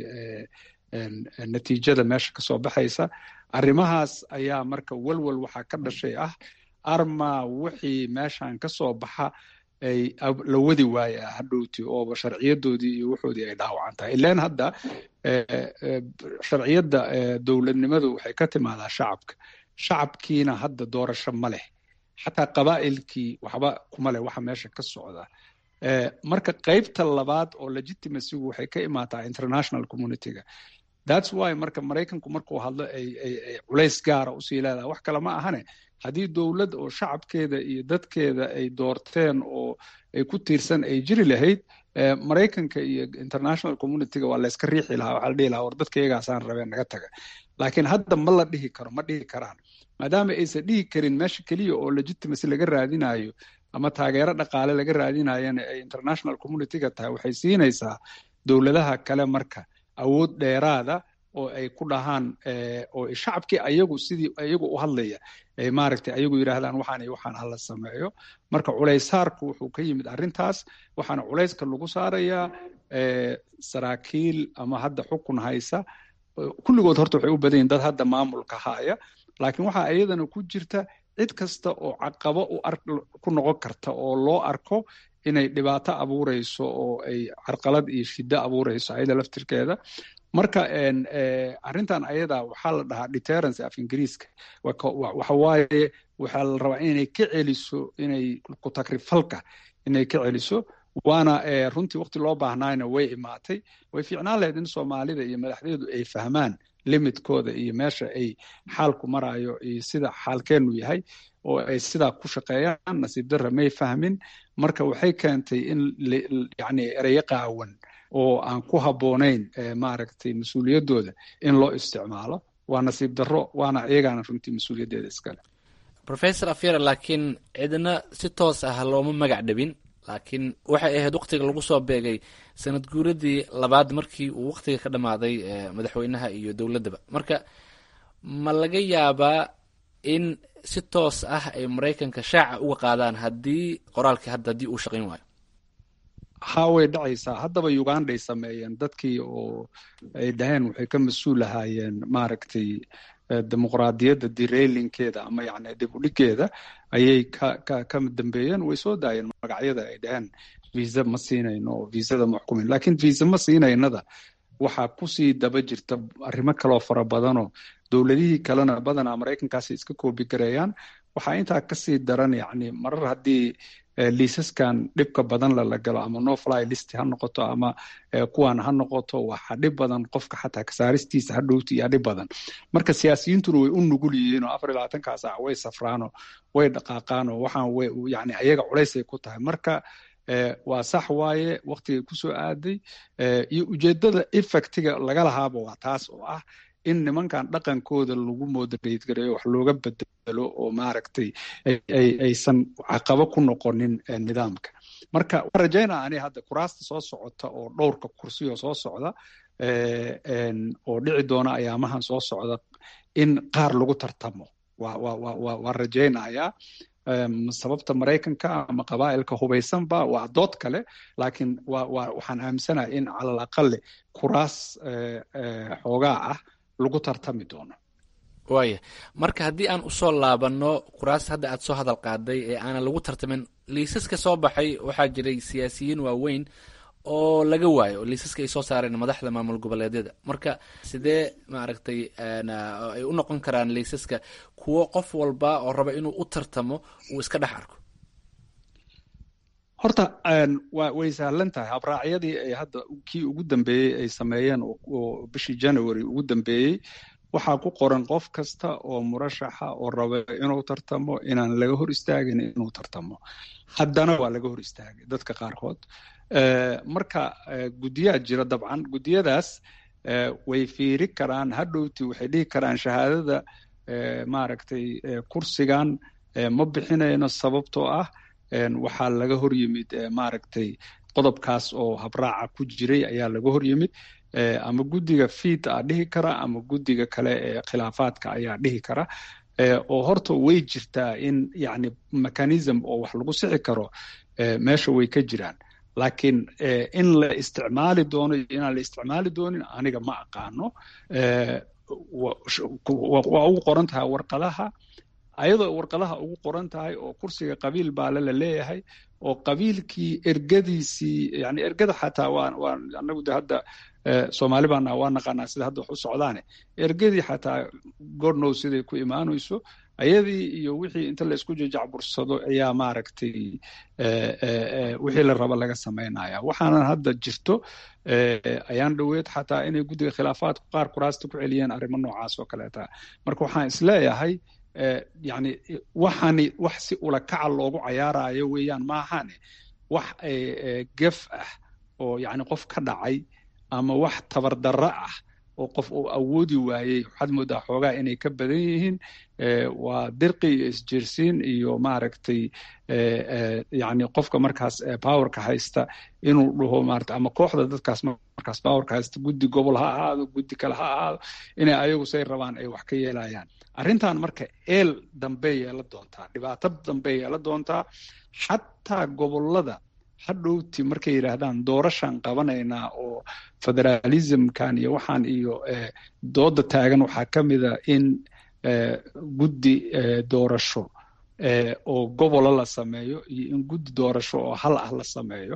natiijada meesha kasoo baxaysa arrimahaas ayaa marka walwal waxaa ka dhashay ah arma wixii meeshan kasoo baxa ay la wadi waaya hadhowti ooba sharciyadoodii iyo wuxoodii ay dhaawacan tahay ilan hadda sharciyadda dowladnimadu waxay ka timaadaa shacabka shacabkiina hadda doorasho ma leh xataa qabaa'ilkii waxba kuma leh waxa meesha ka socda marka qaybta labaad oo legitimacygu waxay ka imaataa international communityga thats why marka maraykanku markuu hadlo ay culays gaara usii leedahay wax kale ma ahane haddii dowlad oo shacabkeeda iyo dadkeeda ay doorteen oo ay ku tiirsan ay jiri lahayd maraykanka iyo international communityga waa layska riixi lahaa waxaa la dhihi lahaa war dadka iyagaasaan rabeen naga taga laakiin hadda ma la dhihi karo ma dhihi karaan maadaama aysan dhihi karin meesha keliya oo legitimacy laga raadinayo ama taageero dhaqaale laga raadinayana ay international communityga tahay waxay siinaysaa dowladaha kale marka awood dheeraada oo ay ku dhahaan oo shacabkii ayagu sidii ayagu u hadlaya ay maaragtay ayagu yidhaahdaan waxaan iyo waxaan hala sameeyo marka culaysaarku wuxuu ka yimid arrintaas waxaana culayska lagu saarayaa saraakiil ama hadda xukun haysa kulligood horta waxay u badan yihin dad hadda maamulka haya laakiin waxaa iyadana ku jirta cid kasta oo caqabo ku noqon karta oo loo arko inay dhibaato abuureyso oo ay carqalad iyo shiddo abuureyso ayada laftirkeeda marka arrintan ayada waxaa la dhahaa deterrence af ingiriiska waxa waaye waxaa la rabaa inay ka celiso inay ku takrifalka inay ka celiso waana runtii waqti loo baahnaayna way imaatay way fiicnaan lahayd in soomaalida iyo madaxdeedu ay fahmaan limitkooda iyo meesha ay xaalku marayo iyo sida xaalkeenu yahay oo ay sidaa ku shaqeeyaan nasiib darra may fahmin marka waxay keentay in yani ereyo qaawan oo aan ku habboonayn maaragtay mas-uuliyaddooda in loo isticmaalo waa nasiib darro waana iyagaana runtii mas-uuliyaddeeda iskale professor afyara laakiin cidna si toos ah looma magac dhabin laakiin waxay ahayd waktiga lagu soo beegay sanad guuradii labaad markii uu waktiga ka dhammaaday madaxweynaha iyo dowladdaba marka ma laga yaabaa in si toos ah ay maraykanka shaaca uga qaadaan haddii qoraalkii hadda haddii uu shaqayn waayo ha way dhacaysaa haddaba uganday sameeyeen dadkii oo ay dhaheen waxay ka mas-uul ahaayeen maaragtay dimuqraadiyadda dirailinkeeda ama yani dib u dhigeeda ayay ka ka ka dambeeyeen way soo daayeen magacyada ay dhaheen visa ma siinayno oo visada ma xukumin lakiin visa ma siinaynada waxaa kusii daba jirta arrimo kaloo fara badanoo dowladihii kalena badanaa maraykankaasi iska koobi gareeyaan waxaa intaa kasii daran yani marar haddii liisaskan dhibka badan lala galo ama no fly list ha noqoto ama kuwan ha noqoto waxa dhib badan qofka xataa kasaaristiisa ha dhowti iyo dhib badan marka siyaasiyiintuna way u nugul yihiin oo afar iyo labaatankaa saac way safraanoo way dhaqaaqaanoo waxaan way yani ayaga culaysay ku tahay marka waa sax waaye waktigay kusoo aaday iyo ujeedada effectiga laga lahaaba waa taas oo ah in nimankan dhaqankooda lagu moderate gareeyo wax looga bedelo oo maaragtay aysan caqabo ku noqonin nidaamka marka waan rajaynaa ani hadda kuraasta soo socota oo dhowrka kursiyo soo socda oo dhici doona ayaamahan soo socda in qaar lagu tartamo waan rajaynayaa sababta maraykanka ama qabaa'ilka hubaysanba waa dood kale laakiin waxaan aaminsanahay in calal aqale kuraas xoogaa ah lagu tartami doono waaya marka haddii aan usoo laabanno kuraasta hadda aad soo hadal qaaday ee aanan lagu tartamin liisaska soo baxay waxaa jiray siyaasiyiin waaweyn oo laga waayo oo liisaska ay soo saareen madaxda maamul goboleedyada marka sidee maaragtay ay u noqon karaan liisaska kuwo qof walba oo raba inuu u tartamo uu iska dhex arko horta wa way sahlan tahay habraacyadii ay hadda kii ugu dambeeyey ay sameeyeen oo bishii january ugu dambeeyey waxaa ku qoran qof kasta oo murashaxa oo raba inuu tartamo inaan laga hor istaagin inuu tartamo haddana waa laga hor istaagay dadka qaarkood marka guddiyaa jira dabcan guddiyadaas way fiiri karaan hadhowti waxay dhihi karaan shahaadada maaragtay kursigan ma bixinayno sababtoo ah waxaa laga hor yimid maaragtay qodobkaas oo habraaca ku jiray ayaa laga hor yimid ama guddiga fiid a dhihi kara ama guddiga kale ee khilaafaadka ayaa dhihi kara oo horta way jirtaa in yani mechanism oo wax lagu sixi karo meesha way ka jiraan laakiin in la isticmaali doono iyo inaan la isticmaali doonin aniga ma aqaano waa ugu qoran tahay warqadaha ayadoo warqadaha ugu qoran tahay oo kursiga qabiil baale la leeyahay oo qabiilkii ergadiisii yani ergada xataa waa waa anagu de hadda soomaali baana waa naqaanaa sida hadda wax u socdaane ergadii xataa gornow siday ku imaanayso ayadii iyo wixii inta la isku jajacbursado ayaa maaragtay wixii la raba laga samaynaya waxaanan hadda jirto ayaan dhoweed xataa inay guddiga khilaafaadku qaar kuraasta ku celiyeen arrimo noocaas oo kaleeta marka waxaan isleeyahay yani waxani wax si ulakaca loogu cayaarayo weeyaan maahane wax gef ah oo yani qof ka dhacay ama wax tabardarro ah oo qof uu awoodi waayey waxaad moodaa xoogaa inay ka badan yihiin waa dirqi iyo isjirsiin iyo maaragtay yani qofka markaas powerka haysta inuu dhaho maarata ama kooxda dadkaas markaas powerka haysta guddi gobol ha ahaado guddi kale ha ahaado inay ayagu say rabaan ay wax ka yeelayaan arrintan marka eel dambey yeela doontaa dhibaato dambey yeela doontaa xataa gobolada hadhowti markay yidhaahdaan doorashaan qabanaynaa oo federalismkan iyo waxaan iyo dooda taagan waxaa ka mida in guddi doorasho oo gobola la sameeyo iyo in guddi doorasho oo hal ah la sameeyo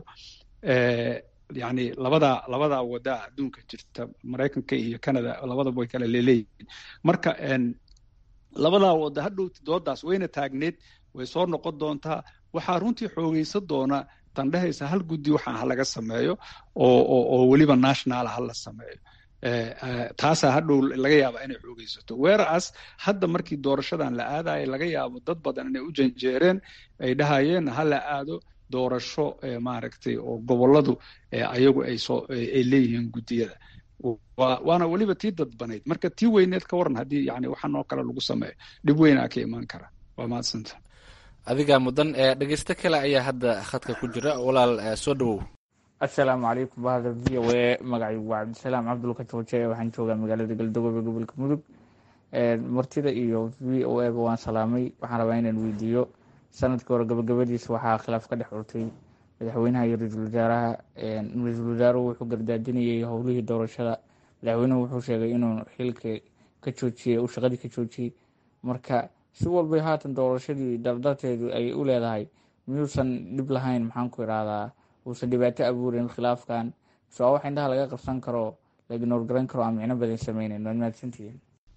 yani labadaa labadaa wadaa adduunka jirta maraykanka iyo canada labadaba way kala leeleeyihiin marka labadaa wada hadhowti doodaas wayna taagneed way soo noqon doontaa waxaa runtii xoogeysan doona tandhehaysa hal guddi waxaan ha laga sameeyo oo weliba nationala ha la sameeyo taasaa hadhow laga yaaba inay xoogeysato weeraas hadda markii doorashadan la aadayo laga yaabo dad badan inay u janjeereen ay dhahayeen ha la aado doorasho maaragtay oo goboladu ayagu ay soo ay leeyihiin guddiyada waana weliba tii dadbanayd marka tii weyneed ka waran haddii yani waxaan oo kale lagu sameeyo dhib weynaa ka imaan kara waa mahadsanta adigaa mudan dhegeysto kale ayaa hadda khadka ku jira walaal soo dhawow assalaamu calaykum bahda v o a magacaygu waa cabdisalaam cabdulka jooje waxaan joogaa magaalada galdogobe gobolka mudug martida iyo v o aba waan salaamay waxaan rabaa inaan weydiiyo sanadkii hore gabagabadiisa waxaa khilaaf ka dhex urtay madaxweynaha iyo ra-iisul wasaaraha ra-iisul wasaaruhu wuxuu gardaadinayay howlihii doorashada madaxweynuhu wuxuu sheegay inuu xilka ka joojiyey uu shaqadii ka joojiyey marka si walbay haatan doorashadii dardarteedu ay u leedahay miyuusan dhib lahayn maxaan ku idhaahdaa uusan dhibaato abuurin khilaafkan so wax indhaha laga qabsan karo la ignoor garan karo aan micno badan sameyneyn waad mahadsantihiin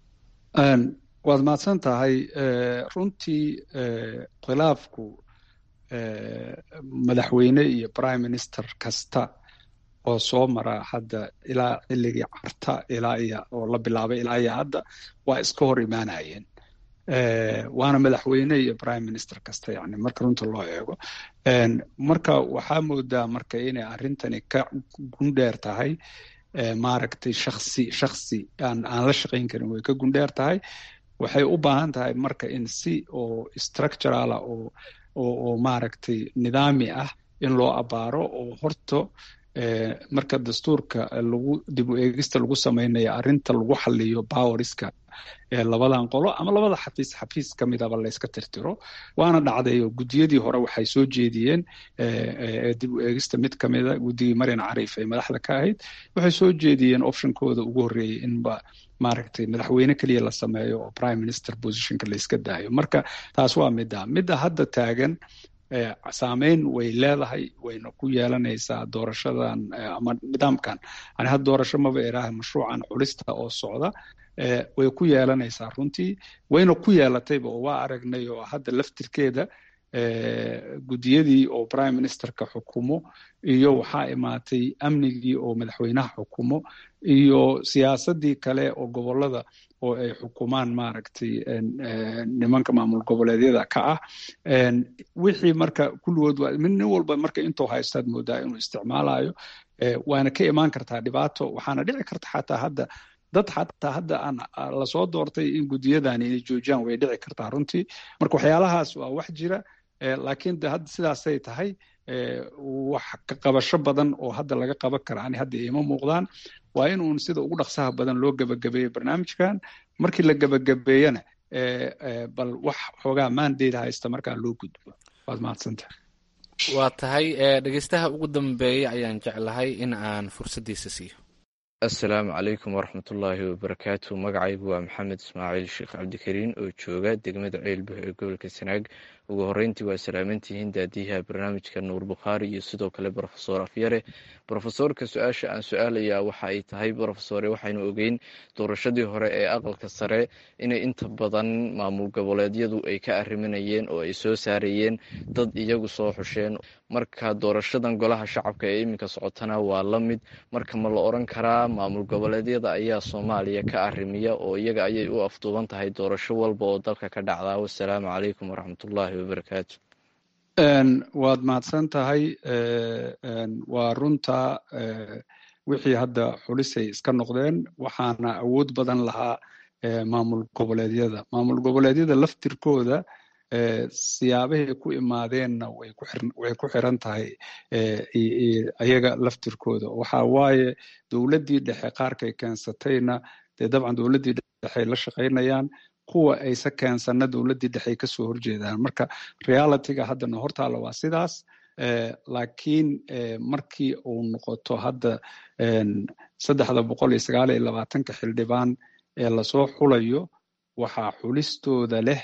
waad mahadsan tahay runtii khilaafku madaxweyne iyo prime minister kasta oo soo mara hadda ilaa xilligii carta ilaa iyo oo la bilaabay ilaa iyo hadda waa iska hor imaanayeen waana madaxweyne iyo prime minister kasta yani marka runta loo eego marka waxaa moodaa marka inay arrintani ka gundheer tahay maaragtay shaksi shaksi aan aan la shaqayn karin way ka gundheer tahay waxay u baahan tahay marka in si oo structurala oo oo oo maaragtay nidaami ah in loo abaaro oo horto marka dastuurka lagu dib u eegista lagu samaynayo arrinta lagu xaliyo powerska labadan qolo ama labada xafiis xafiis ka midaba layska tirtiro waana dhacday oo guddiyadii hore waxay soo jeediyeen dib u eegista mid ka mida guddigii marian cariif ee madaxda ka ahayd waxay soo jeediyeen optionkooda ugu horreeyey inba maaragtay madaxweyne keliya la sameeyo oo prime minister positionka layska daayo marka taas waa midda midda hadda taagan saameyn way leedahay wayna ku yeelanaysaa doorashadan ama nidaamkan ani had doorasho maba iraaha mashruucan culista oo socda way ku yeelanaysaa runtii wayna ku yeelatayba oo waa aragnay oo hadda laftirkeeda guddiyadii oo prime ministerka xukumo iyo waxaa imaatay amnigii oo madaxweynaha xukumo iyo siyaasadii kale oo gobolada oo ay xukumaan maaragtay nimanka maamul goboleedyada ka ah wixii marka kulligood nin walba marka intuu haystaad moodaa inuu isticmaalayo waana ka imaan kartaa dhibaato waxaana dhici karta xataa hadda dad xataa hadda aan lasoo doortay in guddiyadani inay joojiyaan way dhici kartaa runtii marka waxyaalahaas waa wax jira laakiin de hadda sidaasay tahay wax ka qabasho badan oo hadda laga qaban kara ani hadda ima muuqdaan waa in uun sida ugu dhaqsaha badan loo gebagabeeyo barnaamijkan markii la gebagabeeyana bal wax xoogaa maandeeda haysta markaa loo gudbo waad mahadsanta waa tahay dhegeystaha ugu dambeeya ayaan jeclahay in aan fursaddiisa siiyo assalaamu calaykum waraxmatullaahi wabarakaatu magacaygu waa maxamed ismaaciil sheekh cabdikariin oo jooga degmada ceelbuh ee gobolka sanaag ugu horeyntii waa salaamantihiin daadiyaha barnaamijka nuur bukhaari iyo sidoo kale brofesor afyare brofesorka su-aasha aan su-aalayaa waxa ay tahay brofesore waxaynu ogeyn doorashadii hore ee aqalka sare inay inta badan maamul goboleedyadu ay ka arriminayeen oo ay soo saarayeen dad iyagu soo xusheen marka doorashadan golaha shacabka ee iminka socotana waa la mid marka ma la oran karaa maamul goboleedyada ayaa soomaaliya ka arrimiya oo iyaga ayay u afduuban tahay doorasho walba oo dalka ka dhacdaa wasalaamu calaykum waraxmatullaahi wabarakaatu waad mahadsan tahay waa runta wixii hadda xulisay iska noqdeen waxaana awood badan lahaa maamul goboleedyada maamul goboleedyada laftirkooda siyaabahay ku imaadeenna way ku xiran tahay ayaga laftirkooda waxa waaye dowladdii dhexe qaarkay keensatayna dee dabcan dowladdii dhexey la shaqaynayaan kuwa ayse keensanna dowladdii dhexey kasoo horjeedaan marka realityga haddana hortaala waa sidaas laakiin markii uu noqoto hadda saddexda boqol iyo sagaal iyo labaatanka xildhibaan ee lasoo xulayo waxaa xulistooda leh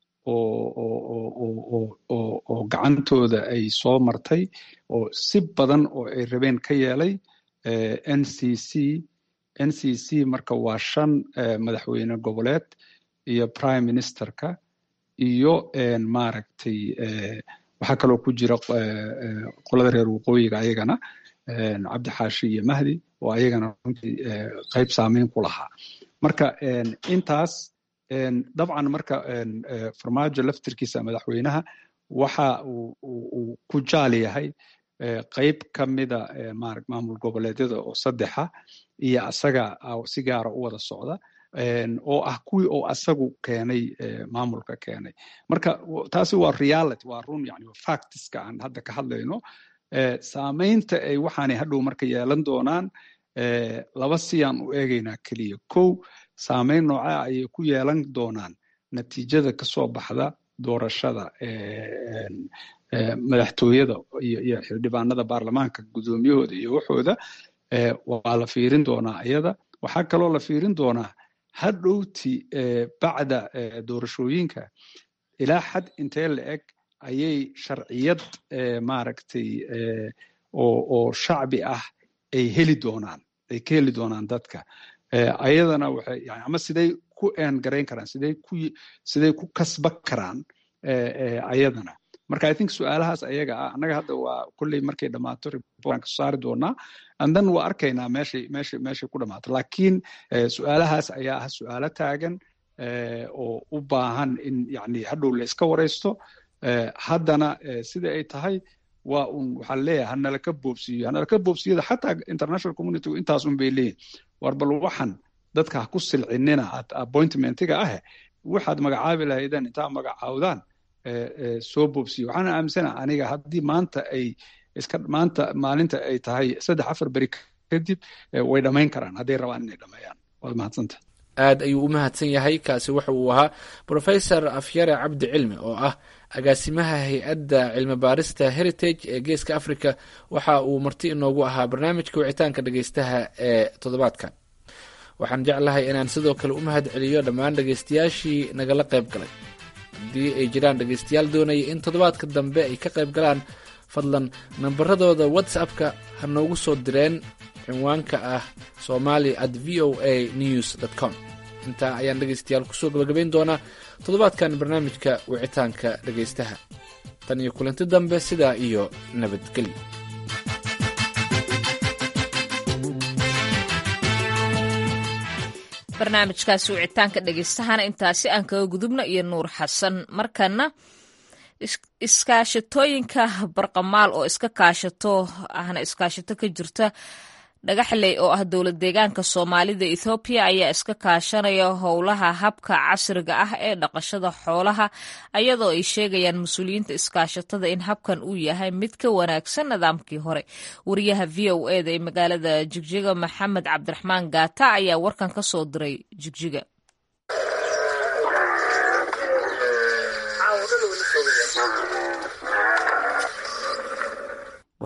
oo gacantooda ay soo martay oo si badan oo ay rabeen ka yeelay n c c n c c marka waa shan madaxweyne goboleed iyo prime ministerka iyo maaragtay waxaa kaloo ku jira qolada reer waqooyiga ayagana cabdixaashi iyo mahdi oo ayagana runtii qayb saameyn ku lahaa marka intaas dabcan marka farmaajo laftirkiisa madaxweynaha waxa uu ku jaal yahay qayb ka mida maamul goboleedyada oo saddexa iyo asaga si gaara u wada socda oo ah kuwii oo asagu keenay maamulka keenay marka taasi waa reality waa run yani factiska aan hadda ka hadlayno saamaynta ay waxaanay hadhow marka yeelan doonaan laba siyaan u eegaynaa keliya kow saamayn noocaa ayay ku yeelan doonaan natiijada kasoo baxda doorashada madaxtooyada iyo xildhibaanada baarlamaanka guddoomiyahooda iyo waxooda waa la fiirin doonaa iyada waxaa kaloo la fiirin doonaa hadhowti bacda doorashooyinka ilaa xad intee la eg ayay sharciyad maaragtay oo shacbi ah ay heli doonaan ay ka heli doonaan dadka ayadana waxay yani ama siday ku eengarayn karaan siday ku siday ku kasba karaan ayadana marka i think su-aalahaas ayaga ah annaga hadda waa kolley markay dhammaato reportan kasoo saari doonaa andan waa arkaynaa meeshay meeshay meeshay ku dhammaato laakiin su-aalahaas ayaa ah su-aalo taagan oo u baahan in yani hadhow la iska waraysto haddana sida ay tahay waa un waxaa leeyahay hanalaka boobsiiyo hanalaka boobsiyada xataa international community intaas un bay leeyihin war bal waxan dadka ha ku silcinina appointmentiga ah waxaad magacaabi lahaydeen intaa magacaawdaan soo boobsiyo waxaana aaminsana aniga haddii maanta ay iska maanta maalinta ay tahay saddex afar beri kadib way dhammayn karaan hadday rabaan inay dhammeeyaan waad mahadsanta aad ayuu u mahadsan yahay kaasi waxa uu ahaa brofesor afyare cabdi cilmi oo ah agaasimaha hay-adda cilmi baarista heritage ee geeska africa waxa uu marti inoogu ahaa barnaamijka wicitaanka dhegeystaha ee toddobaadkan waxaan jeclahay inaan sidoo kale u mahad celiyo dhammaan dhegeystayaashii nagala qayb galay haddii ay jiraan dhegeystayaal doonaya in toddobaadka dambe ay ka qayb galaan fadlan nambaradooda whatsappka ha noogu soo direen cinwaanka ah somali at v o a news dt com intaa ayaan dhegeystayaal kusoo gabagabayn doonaa toddobaadkan barnaamijka wicitaanka dhegeystaha tan iyo kulanti dambe sidaa iyo nabadgelyo barnaamijkaasi wicitaanka dhegeystahana intaasi aan kaga gudubno iyo nuur xasan markana iskaashatooyinka barqamaal oo iska kaashato ahna iskaashato ka jirta dhagaxley oo ah dowlad deegaanka soomaalida ethoobiya ayaa iska kaashanaya howlaha habka casriga ah ee dhaqashada xoolaha ayadoo ay sheegayaan mas-uuliyiinta iskaashatada in habkan uu yahay mid ka wanaagsan nidaamkii hore wariyaha v o eda ee magaalada jigjiga maxamed cabdiraxmaan gaata ayaa warkan ka soo diray jigjiga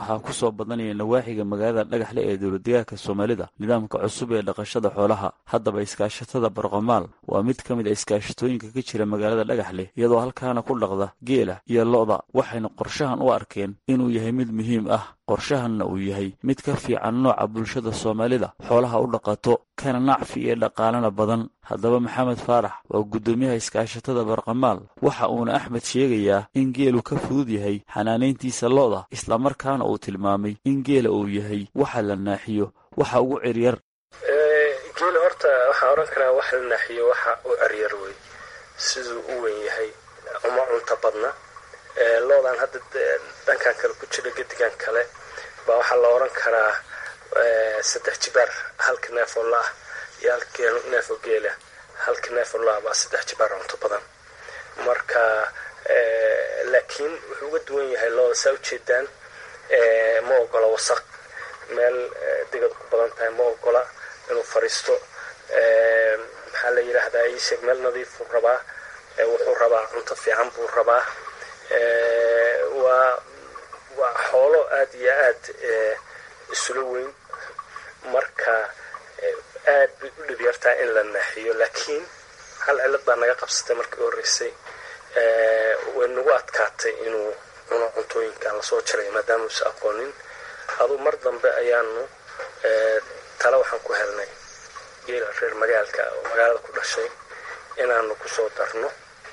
waxaa ku soo badanaya nawaaxiga magaalada dhagaxle ee dowladdegaanka soomaalida nidaamka cusub ee dhaqashada xoolaha haddaba iskaashatada barqamaal waa mid ka mid a iskaashatooyinka ka jira magaalada dhagaxle iyadoo halkaana ku dhaqda geela iyo lo'da waxayna qorshahan u arkeen inuu yahay mid muhiim ah qorshahanna uu yahay mid ka fiican nooca bulshada soomaalida xoolaha u dhaqato kana nacfi iyo dhaqaalana badan haddaba maxamed faarax waa guddoomiyaha iskaashatada barqamaal waxa uuna axmed sheegayaa in geelu ka fudud yahay xanaanayntiisa lo'da islamarkaana uu tilmaamay in geela uu yahay waxa la naaxiyo waxa ugu ciryar geela horta waxaan odhan karaa waxa la naaxiyo waxa u ciryar wey siduu u weyn yahay uma cunta badna loodan hadda dhankan kale ku jira gedigan kale baa waxaa la odhan karaa saddex jibaar halka neef oo la-ah iyo halka neef oo geela halka neef oo la-ah baa saddex jibaar cunto badan marka laakiin wuxuu uga duwan yahay looda saa ujeedaan ma ogola wasaq meel digad ku badan tahay ma ogola inuu fariisto maxaa la yidhaahdaa iisheeg meel nadiifuu rabaa wuxuu rabaa cunto fiican buu rabaa waa waa xoolo aada iyo aad isula weyn marka aad bay u dhibyartaa in la naaxiyo laakiin hal cilad baa naga qabsatay markii u horreysay way nagu adkaatay inuu cuno cuntooyinkan lasoo jaray maadaama usa aqoonin aduu mar dambe ayaanu tale waxaan ku helnay geela reer magaalka oo magaalada ku dhashay inaanu kusoo darno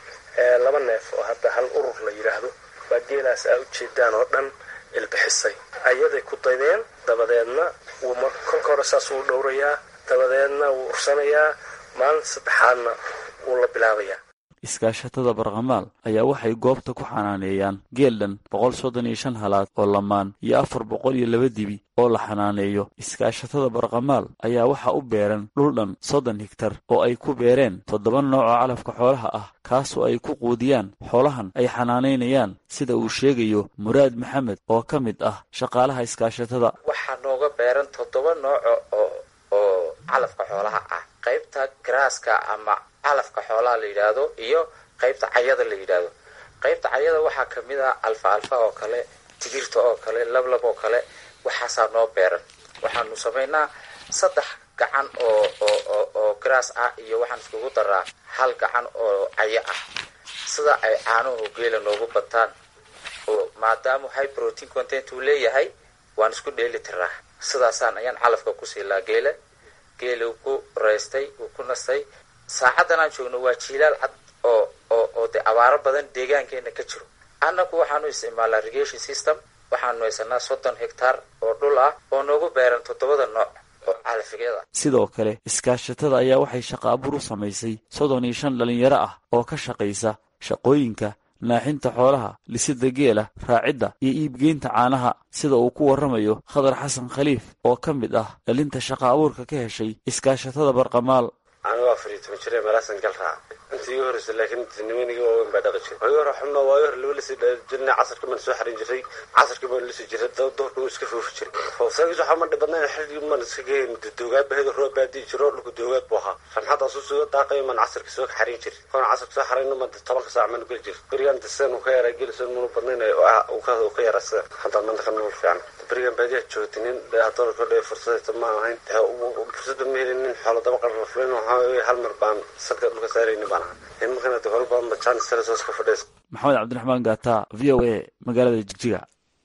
laba neef oo hadda hal urur la yidhaahdo baa geelaas aa ujeedaan oo dhan ilbixisay ayaday ku daydeen dabadeedna wuu kolka hore saas wuu dhowrayaa dabadeedna wuu ursanayaa maalin saddexaadna wuu la bilaabayaa iskaashatada barqamaal ayaa waxay goobta ku xanaaneeyaan geel dhan boqol soddon iyo shan halaad oo lamaan iyo afar boqol iyo laba dibi oo la xanaaneeyo iskaashatada barqamaal ayaa waxaa u beeran dhul dhan soddon higtar oo ay ku beereen toddoba nooc oo calafka xoolaha ah kaasoo ay ku quudiyaan xoolahan ay xanaanaynayaan sida uu sheegayo muraad maxamed oo ka mid ah shaqaalaha iskaashatada waxaa nooga beeran toddoba nooco oo oo calafka xoolaha ah qaybta garaaska ama calafka xoolaha la yidhaahdo iyo qaybta cayada la yidhaahdo qaybta cayada waxaa kamid ah alfa alfa oo kale tigirta oo kale lablab oo kale waxaasaa noo beeran waxaanu samaynaa saddex gacan oo oo oo garaas ah iyo waxaan iskugu daraa hal gacan oo cayo ah sida ay caanuhu geela noogu bataan oo maadaama high protein content uu leeyahay waan isku dheeli tiraa sidaasaan ayaan calafka ku siilaa geela geela uu ku raystay uu ku nastay saacadan aan joogno waa jiilaal cad oo oo oo dee abaaro badan deegaankeena ka jiro annagu waxaanu isticmaalaa irrigation system waxaanu haysanaa soddon hectaar oo dhul ah oo noogu beeran toddobada nooc oo calafyada sidoo kale iskaashatada ayaa waxay shaqa abuur u samaysay soddon iyo shan dhallinyaro ah oo ka shaqaysa shaqooyinka naaxinta xoolaha lisida geela raacidda iyo iibgeynta caanaha sida uu ku warramayo khadar xasan khaliif oo ka mid ah dhalinta shaqa abuurka ka heshay iskaashatada barqamaal anigu afar iyo toban jire meelaasan gal raaca intii igu horreysay laakiin nimanigii waaweyn baa dhaqi jiray waagi hore xubno waagi hore laba lasii dhali jirnay casarka baan soo xarin jiray casarkii baan lasii jiray doorka wuu iska foofi jiray foofsaagis waxaa ma dhibadnayn xilligii man iska geyn doogaad baa hedo roob baadii jiro dhulku doogaad buu ahaa ramxadaas u suga daaqayo man casarka soo xarin jiray koona casarka soo xarayna ma tobanka saac man geli jir berigan diseen uu ka yaraa geli soo munu badnayn uu ka yaraa sida haddaan manta ka nolol fiican berigan baadiyaa joogtay nin doorka dhe fursadayta ma ahayn fursada ma helin nin xoolo daba qarra fulin waxaa hal mar baan salka dhulka saarayni baan ahaa imankana de hore badan ba jaanis telesos ka fadhiis maxamed cabdiraxmaan gaata v o a magaalada jigjiga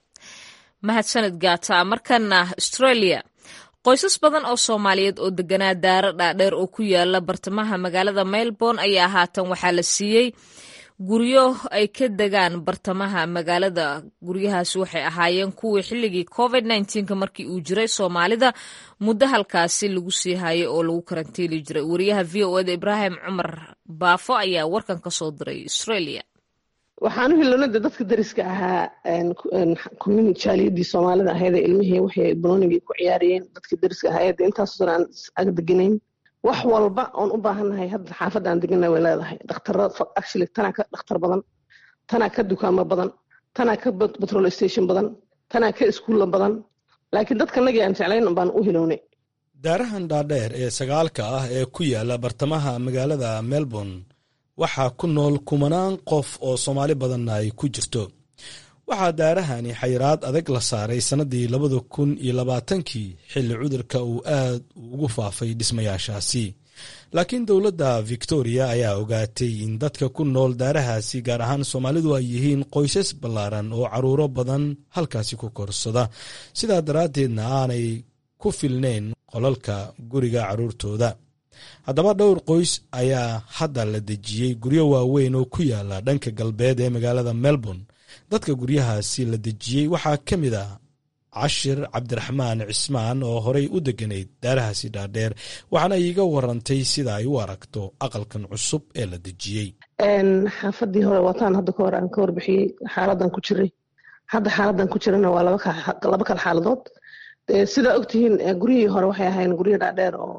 mahadsaned gaata markana australia qoysas badan oo soomaaliyeed oo deganaa daaro dhaadheer oo ku yaala bartamaha magaalada melbourne ayaa haatan waxaa la siiyey guryo ay ka degaan bartamaha magaalada guryahaasi waxay ahaayeen kuwii xilligii covid nka markii uu jiray soomaalida muddo halkaasi lagu sii hayay oo lagu karantiili jiray wariyaha v o eda ibraahim cumar baafo ayaa warkan ka soo diray australia waxaan u hilonada dadka dariska ahaa community jaaliyadii soomaalida ahayd ilmihii waxay banoonigii ku ciyaarayeen dadka dariska ahayd intaasoo aan ag deganayn wax walba oon u baahannahay hadda xaafadda aan degana way leedahay dhakhtara actually tanaa ka dhakhtar badan tanaa ka dukaamo badan tanaa ka petrol station badan tanaa ka iskuulla badan laakiin dadka nagii aan jeclayn baan u hilownay daarahan dhaadheer ee sagaalka ah ee ku yaala bartamaha magaalada melbourne waxaa ku nool kumanaan qof oo soomaali badanna ay ku jirto waxaa daarahani xayiraad adag la saaray sannadii labada kun iyo labaatankii xilli cudurka uu aad ugu faafay dhismayaashaasi laakiin dowladda victoria ayaa ogaatay in dadka ku nool daarahaasi gaar ahaan soomaalidu ay yihiin qoysas ballaaran oo caruuro badan halkaasi ku korsada sidaa daraaddeedna aanay ku filnayn qolalka guriga carruurtooda haddaba dhowr qoys ayaa hadda la dejiyey guryo waaweyn oo ku yaala dhanka galbeed ee magaalada melbourne dadka guryahaasi la dejiyey waxaa ka mid ah cashir cabdiraxmaan cismaan oo horay u deganayd daarahaasi dhaadheer waxaana iiga warantay sida ay u aragto aqalkan cusub ee la dejiyey xaafadii hore wataan hadda ka hore aan ka warbixiyey xaaladan ku jiray hadda xaaladan ku jirana waa laba kala xaaladood sidaa ogtihiin guryihii hore waxay ahayn guryo dhaadheer oo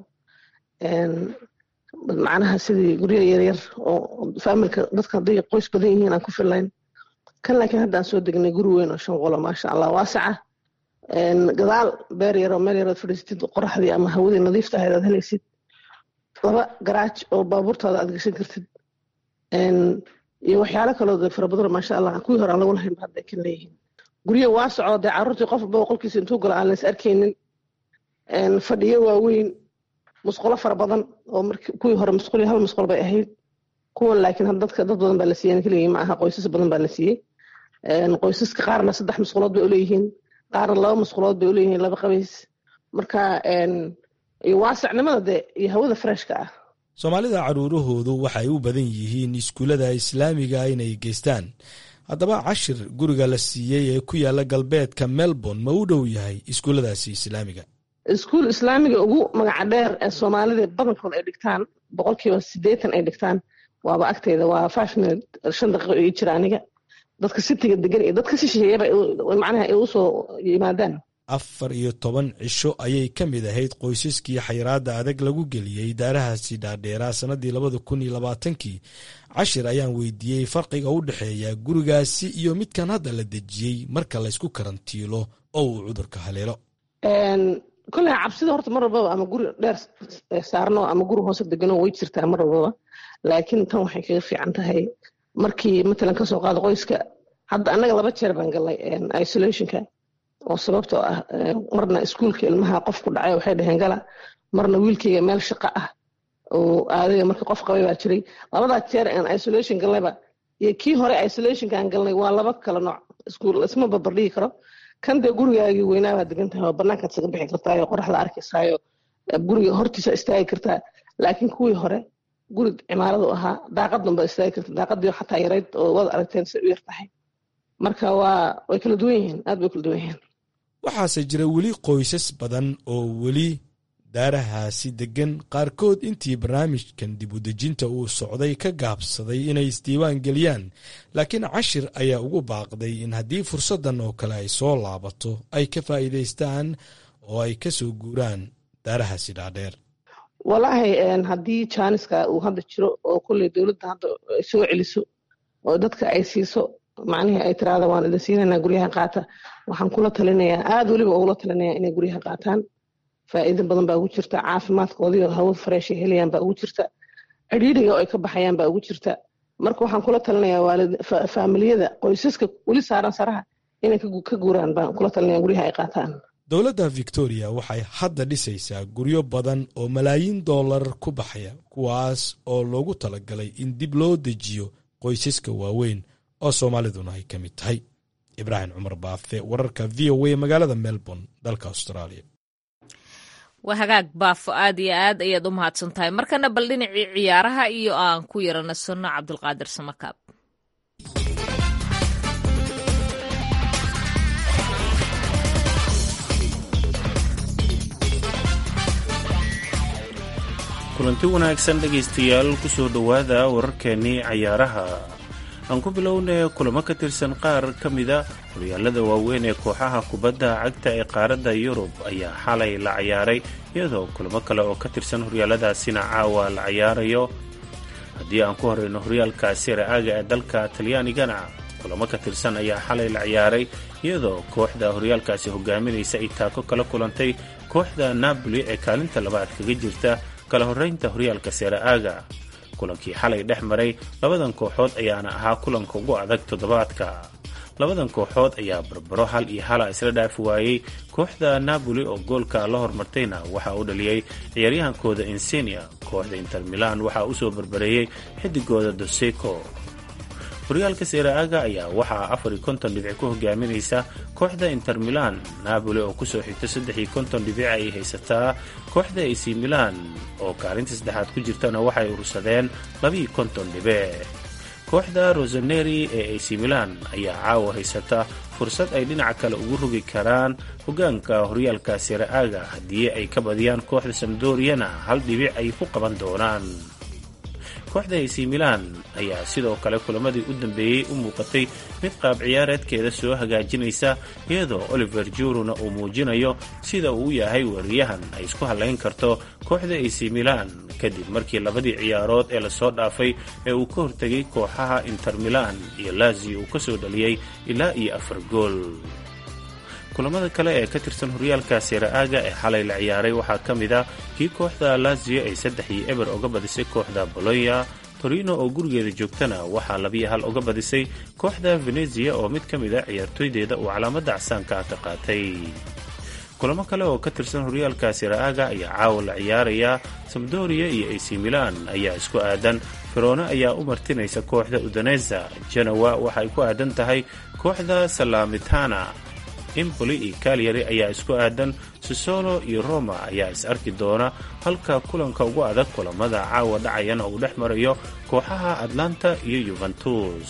macnaha sidii guryo yaryar oo faamilka dadka hadday qoys badan yihiin aan ku fillayn kan laakiin hadda aan soo degnay guri weyn oo shan qolo maasha allah waasaca gadaal beer yaroo meel yarood fadhiisatid qoraxdii ama hawadii nadiifta ahayd aad helaysid laba garaaj oo baabuurtaada aad gashan kartid iyo waxyaalo kaloo fara badan maasha allah kuwii hore aan lagu lahayn ba hadda kan leeyihiin guryo waasaco dee carruurtii qof walba qolkiisa intuu galo aan lays arkaynin fadhiyo waaweyn musqulo fara badan oo kuwii hore musqul hal musqul bay ahayd kuwan laakiin dadka dad badan baa la siiyey keligii ma aha qoysas badan baa la siiyey qoysaska qaarna saddex musqulood bay uleeyihiin qaarna laba musqulood bay uleeyihiin laba qabays marka iyo waasacnimada dee iyo hawada freshka ah soomaalida caruurahoodu waxay u badan yihiin iskuullada islaamiga inay geystaan haddaba cashir guriga la siiyey ee ku yaala galbeedka melbourne ma u dhow yahay iskuulladaasi islaamiga iskuul islaamiga ugu magaca dheer ee soomaalida badankood ay dhigtaan boqolkiiba siddeetan ay dhigtaan waaba agteeda waa five minute shan daqiiqo ii jira aniga dadka sitiga degan iyo dadka si shisheeyaba macnaha ay usoo yimaadaan afar iyo toban cisho ayay ka mid ahayd qoysaskii xayiraadda adag lagu geliyey daarahaasi dhaadheeraa sannadii labada kun iyo labaatankii cashir ayaan weydiiyey farqiga u dhexeeya gurigaasi iyo midkan hadda la dejiyey marka laysku karantiilo oo uu cudurka haleelo kolley cabsida horta mar walbaba ama guri dheer saarno ama guri hoose degano way jirtaa mar walbaba laakiin tan waxay kaga fiican tahay markii matalan kasoo qaado qoyska hadda annaga laba jeer baan galnay isolationka oo sababtoo ah marna iskuulka ilmaha qof ku dhacay waxay dhaheen gala marna wiilkayga meel shaqo ah oo aadaya marka qof qabay baa jiray labadaa jeer aan isolation galnayba iyo kii hore isolationka aan galnay waa laba kala nooc iskuul isma barbardhigi karo kan dee gurigaagii weynaabaa degan tahay oo banaankaad isaga bixi kartaa oo qoraxda arkaysaayo guriga hortiisa istaagi kartaa laakiin kuwii hore guri cimaaradu ahaa daaqadan baad istaagi karta daaqadii xataa yarayd oo waad aragteen si u yar tahay marka waa way kala duwan yihiin aad bay kala duwan yihiin waxaase jira weli qoysas badan oo weli daarahaasi deggan qaarkood intii barnaamijkan dib u dejinta uu socday ka gaabsaday inay isdiiwaan geliyaan laakiin cashir ayaa ugu baaqday in haddii fursaddan oo kale ay soo laabato ay ka faa'iidaystaan oo ay ka soo guuraan daarahaasi dhaadheer walaahi haddii jaaniska uu hadda jiro oo kolley dowladda hadda soo celiso oo dadka ay siiso macnihii ay tiraada waan idin siinanaa guryaha qaata waxaan kula talinayaa aad weliba ugula talinayaa inay guryaha qaataan faa'iido badan baa ugu jirta caafimaadkoodiio hawad fareeshay helayaan baa ugu jirta cidhiidhiga oo ay ka baxayaan baa ugu jirta marka waxaan kula talinayaa waalid faamiliyada qoysaska weli saaran saraha inay ka guuraan baan kula talinaya guryaha ay qaataan dowladda victoria waxay hadda dhisaysaa guryo badan oo malaayiin dollar ku baxaya kuwaas oo loogu talagalay in dib loo dejiyo qoysaska waaweyn oo soomaaliduna ay ka mid tahay ibraahim cumar baafe wararka v o a magaalada melbourne dalka australia waa hagaag baafo aad iyo aad ayaad u mahadsan tahay markana bal dhinacii ciyaaraha iyo aan ku yaranasano cabdulqaadir samakaab kulanti wanaagsan dhegaystayaal kusoo dhowaada wararkeenii cayaaraha aan ku bilownay kulamo ka tirsan qaar ka mida horyaalada waaweyn ee kooxaha kubadda cagta ee qaaradda yurub ayaa xalay la cayaaray iyadoo kulamo kale oo ka tirsan horyaaladaasina caawa la cayaarayo haddii aan ku horeyno horyaalka siraaga ee dalka talyaanigana kulamo ka tirsan ayaa xalay la ciyaaray iyadoo kooxda horyaalkaasi hogaaminaysa ay taako kala kulantay kooxda napoli ee kaalinta labaad kaga jirta kala horeynta horyaalka seraaga kulankii xalay dhex maray labadan kooxood ayaana ahaa kulanka ugu adag toddobaadka labadan kooxood ayaa barbaro hal iyo hala isla dhaafi waayey kooxda napoli oo goolka la hormartayna waxaa u dhaliyey ciyaaryahankooda insenia kooxda inter milan waxaa usoo barbareeyey xidigooda doseco horyaalka seeraaga ayaa waxaa afar iyo konton dhibic ku hogaaminaysa kooxda inter milan napoli oo kusoo xigta saddex iyo konton dhibic ay haysataa kooxda ac milan oo kaalinta saddexaad ku jirtana waxay urursadeen labaiyo konton dhibic kooxda rosaneri ee ac milan ayaa caawa haysata fursad ay dhinaca kale ugu rogi karaan hogaanka horyaalka seeraaga haddii ay ka badiyaan kooxda samdoriyana hal dhibic ay ku qaban doonaan kooxda ac milan ayaa sidoo kale kulamadii u dambeeyey u muuqatay mid qaab ciyaareedkeeda soo hagaajinaysa iyadoo oliver juruna uu muujinayo sida uu yahay wariyahan ay isku hallayn karto kooxda ac milan kadib markii labadii ciyaarood ee lasoo dhaafay ee uu ka hortegay kooxaha inter milan iyo lazio uu kasoo dhaliyey ilaa iyo afar gool kulamada kale ee ka tirsan horyaalka seeraaga ee xalay la ciyaaray waxaa ka mid a kii kooxda lazio ay saddex iyo eber uga badisay kooxda bolonya torino oo gurigeeda joogtana waxaa labiyo hal uga badisay kooxda venezia oo mid ka mid a ciyaartooydeeda uu calaamadda casaanka ka qaatay kulamo kale oo ka tirsan horyaalka seeraaga ayaa caawa la ciyaaraya samdoria iyo ac milan ayaa isku aadan ferone ayaa u martinaysa kooxda udaneza genowa waxay ku aadan tahay kooxda salamitana impoli iyo kalyari ayaa isku aadan sisolo iyo roma ayaa is arki doona halka kulanka ugu adag kulamada caawa dhacayana uu dhex marayo kooxaha atlanta iyo yuventus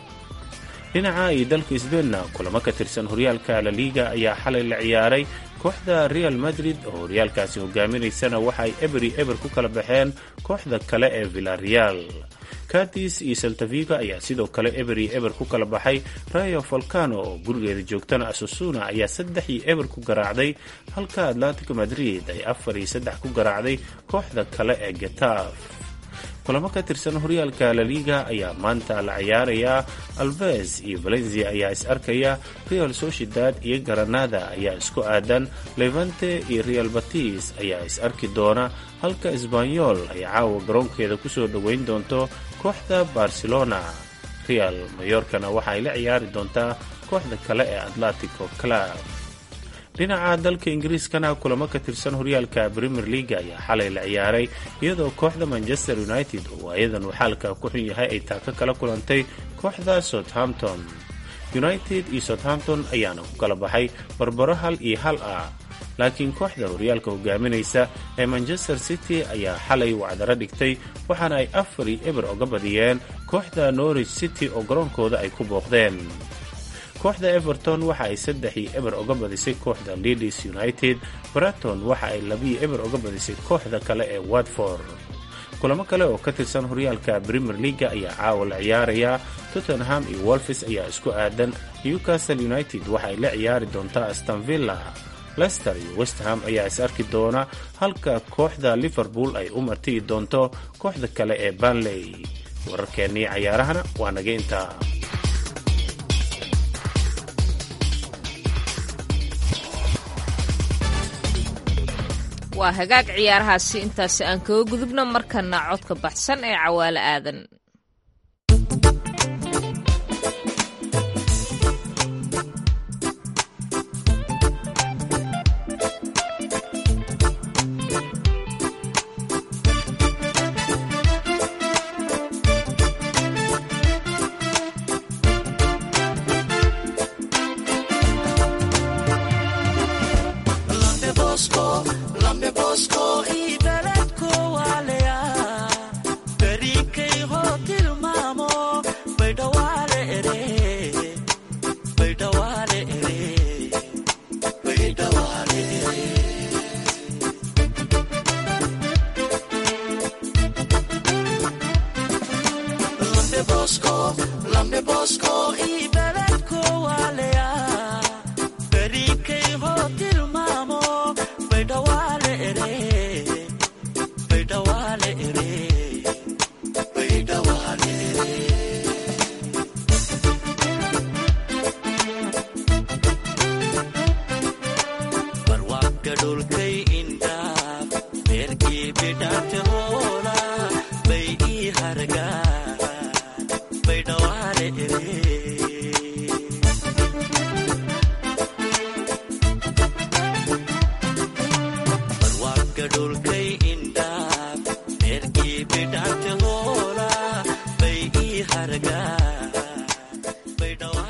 dhinaca iyo dalka sbeinna kulamo ka tirsan horyaalka laliga ayaa xalay la ciyaaray kooxda real madrid oo horyaalkaasi hogaaminaysana waxaay eberi eber ku kala baxeen kooxda kale ee villareal kadis iyo saltaviga ayaa sidoo kale eber iyo eber ku kala baxay rayo volcano oo gurigeeda joogtana asusuna ayaa saddex iyo eber ku garaacday halka atlantico madrid ay afar iyo saddex ku garaacday kooxda kale ee getaf kulamo ka tirsan horyaalka laliga ayaa maanta la ciyaarayaa alves iyo valencia ayaa is arkaya real sociedad iyo granada ayaa isku aadan levante iyo real batis ayaa is arki doona halka sbanyol ay caawa garoonkeeda kusoo dhoweyn doonto kooxda barcelona real mayorkana waxa ay la ciyaari doontaa kooxda kale ee atletico club dhinaca dalka ingiriiskana kulamo ka tirsan horyaalka premier leaga ayaa xalay la ciyaaray iyadoo kooxda manchester united oo ayadan uu xaalka ku xun yahay ay taaka kala kulantay kooxda southampton united iyo southampton ayaana ku kala baxay barbaro hal iyo hal ah laakiin kooxda horyaalka hogaaminaysa ee manchester city ayaa xalay wacdaro dhigtay waxaana ay afar iyo eber oga badiyeen kooxda norwich city oo garoonkooda ay ku booqdeen kooxda everton waxa ay saddex iyo eber oga badisay kooxda leeds united braton waxa ay labiyo eber oga badisay kooxda kale ee watford kulamo kale oo ka tirsan horyaalka premier leaga ayaa caawa la ciyaaraya tottenham iyo wolfis ayaa isku aadan newcastle united waxa ay la ciyaari doontaa astonvilla lester iyo westham ayaa is arki doona halka kooxda liverpool ay u martiyi doonto kooxda kale ee banley wararkeennii cayaarahana waa naga intaa waa hagaag ciyaarahaasi intaasi aan kaga gudubno markana codka baxsan ee cawaale aadan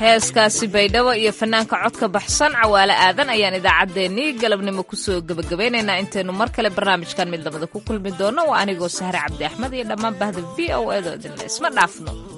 heeskaasi baydhabo iyo fanaanka codka baxsan cawaale aadan ayaan idaacaddeenii galabnimo kusoo gebagabeynaynaa intaynu mar kale barnaamijkan mid lamada ku kulmi doono waa anigoo sahre cabdi axmed iyo dhammaan bahda v o edo idinle isma dhaafno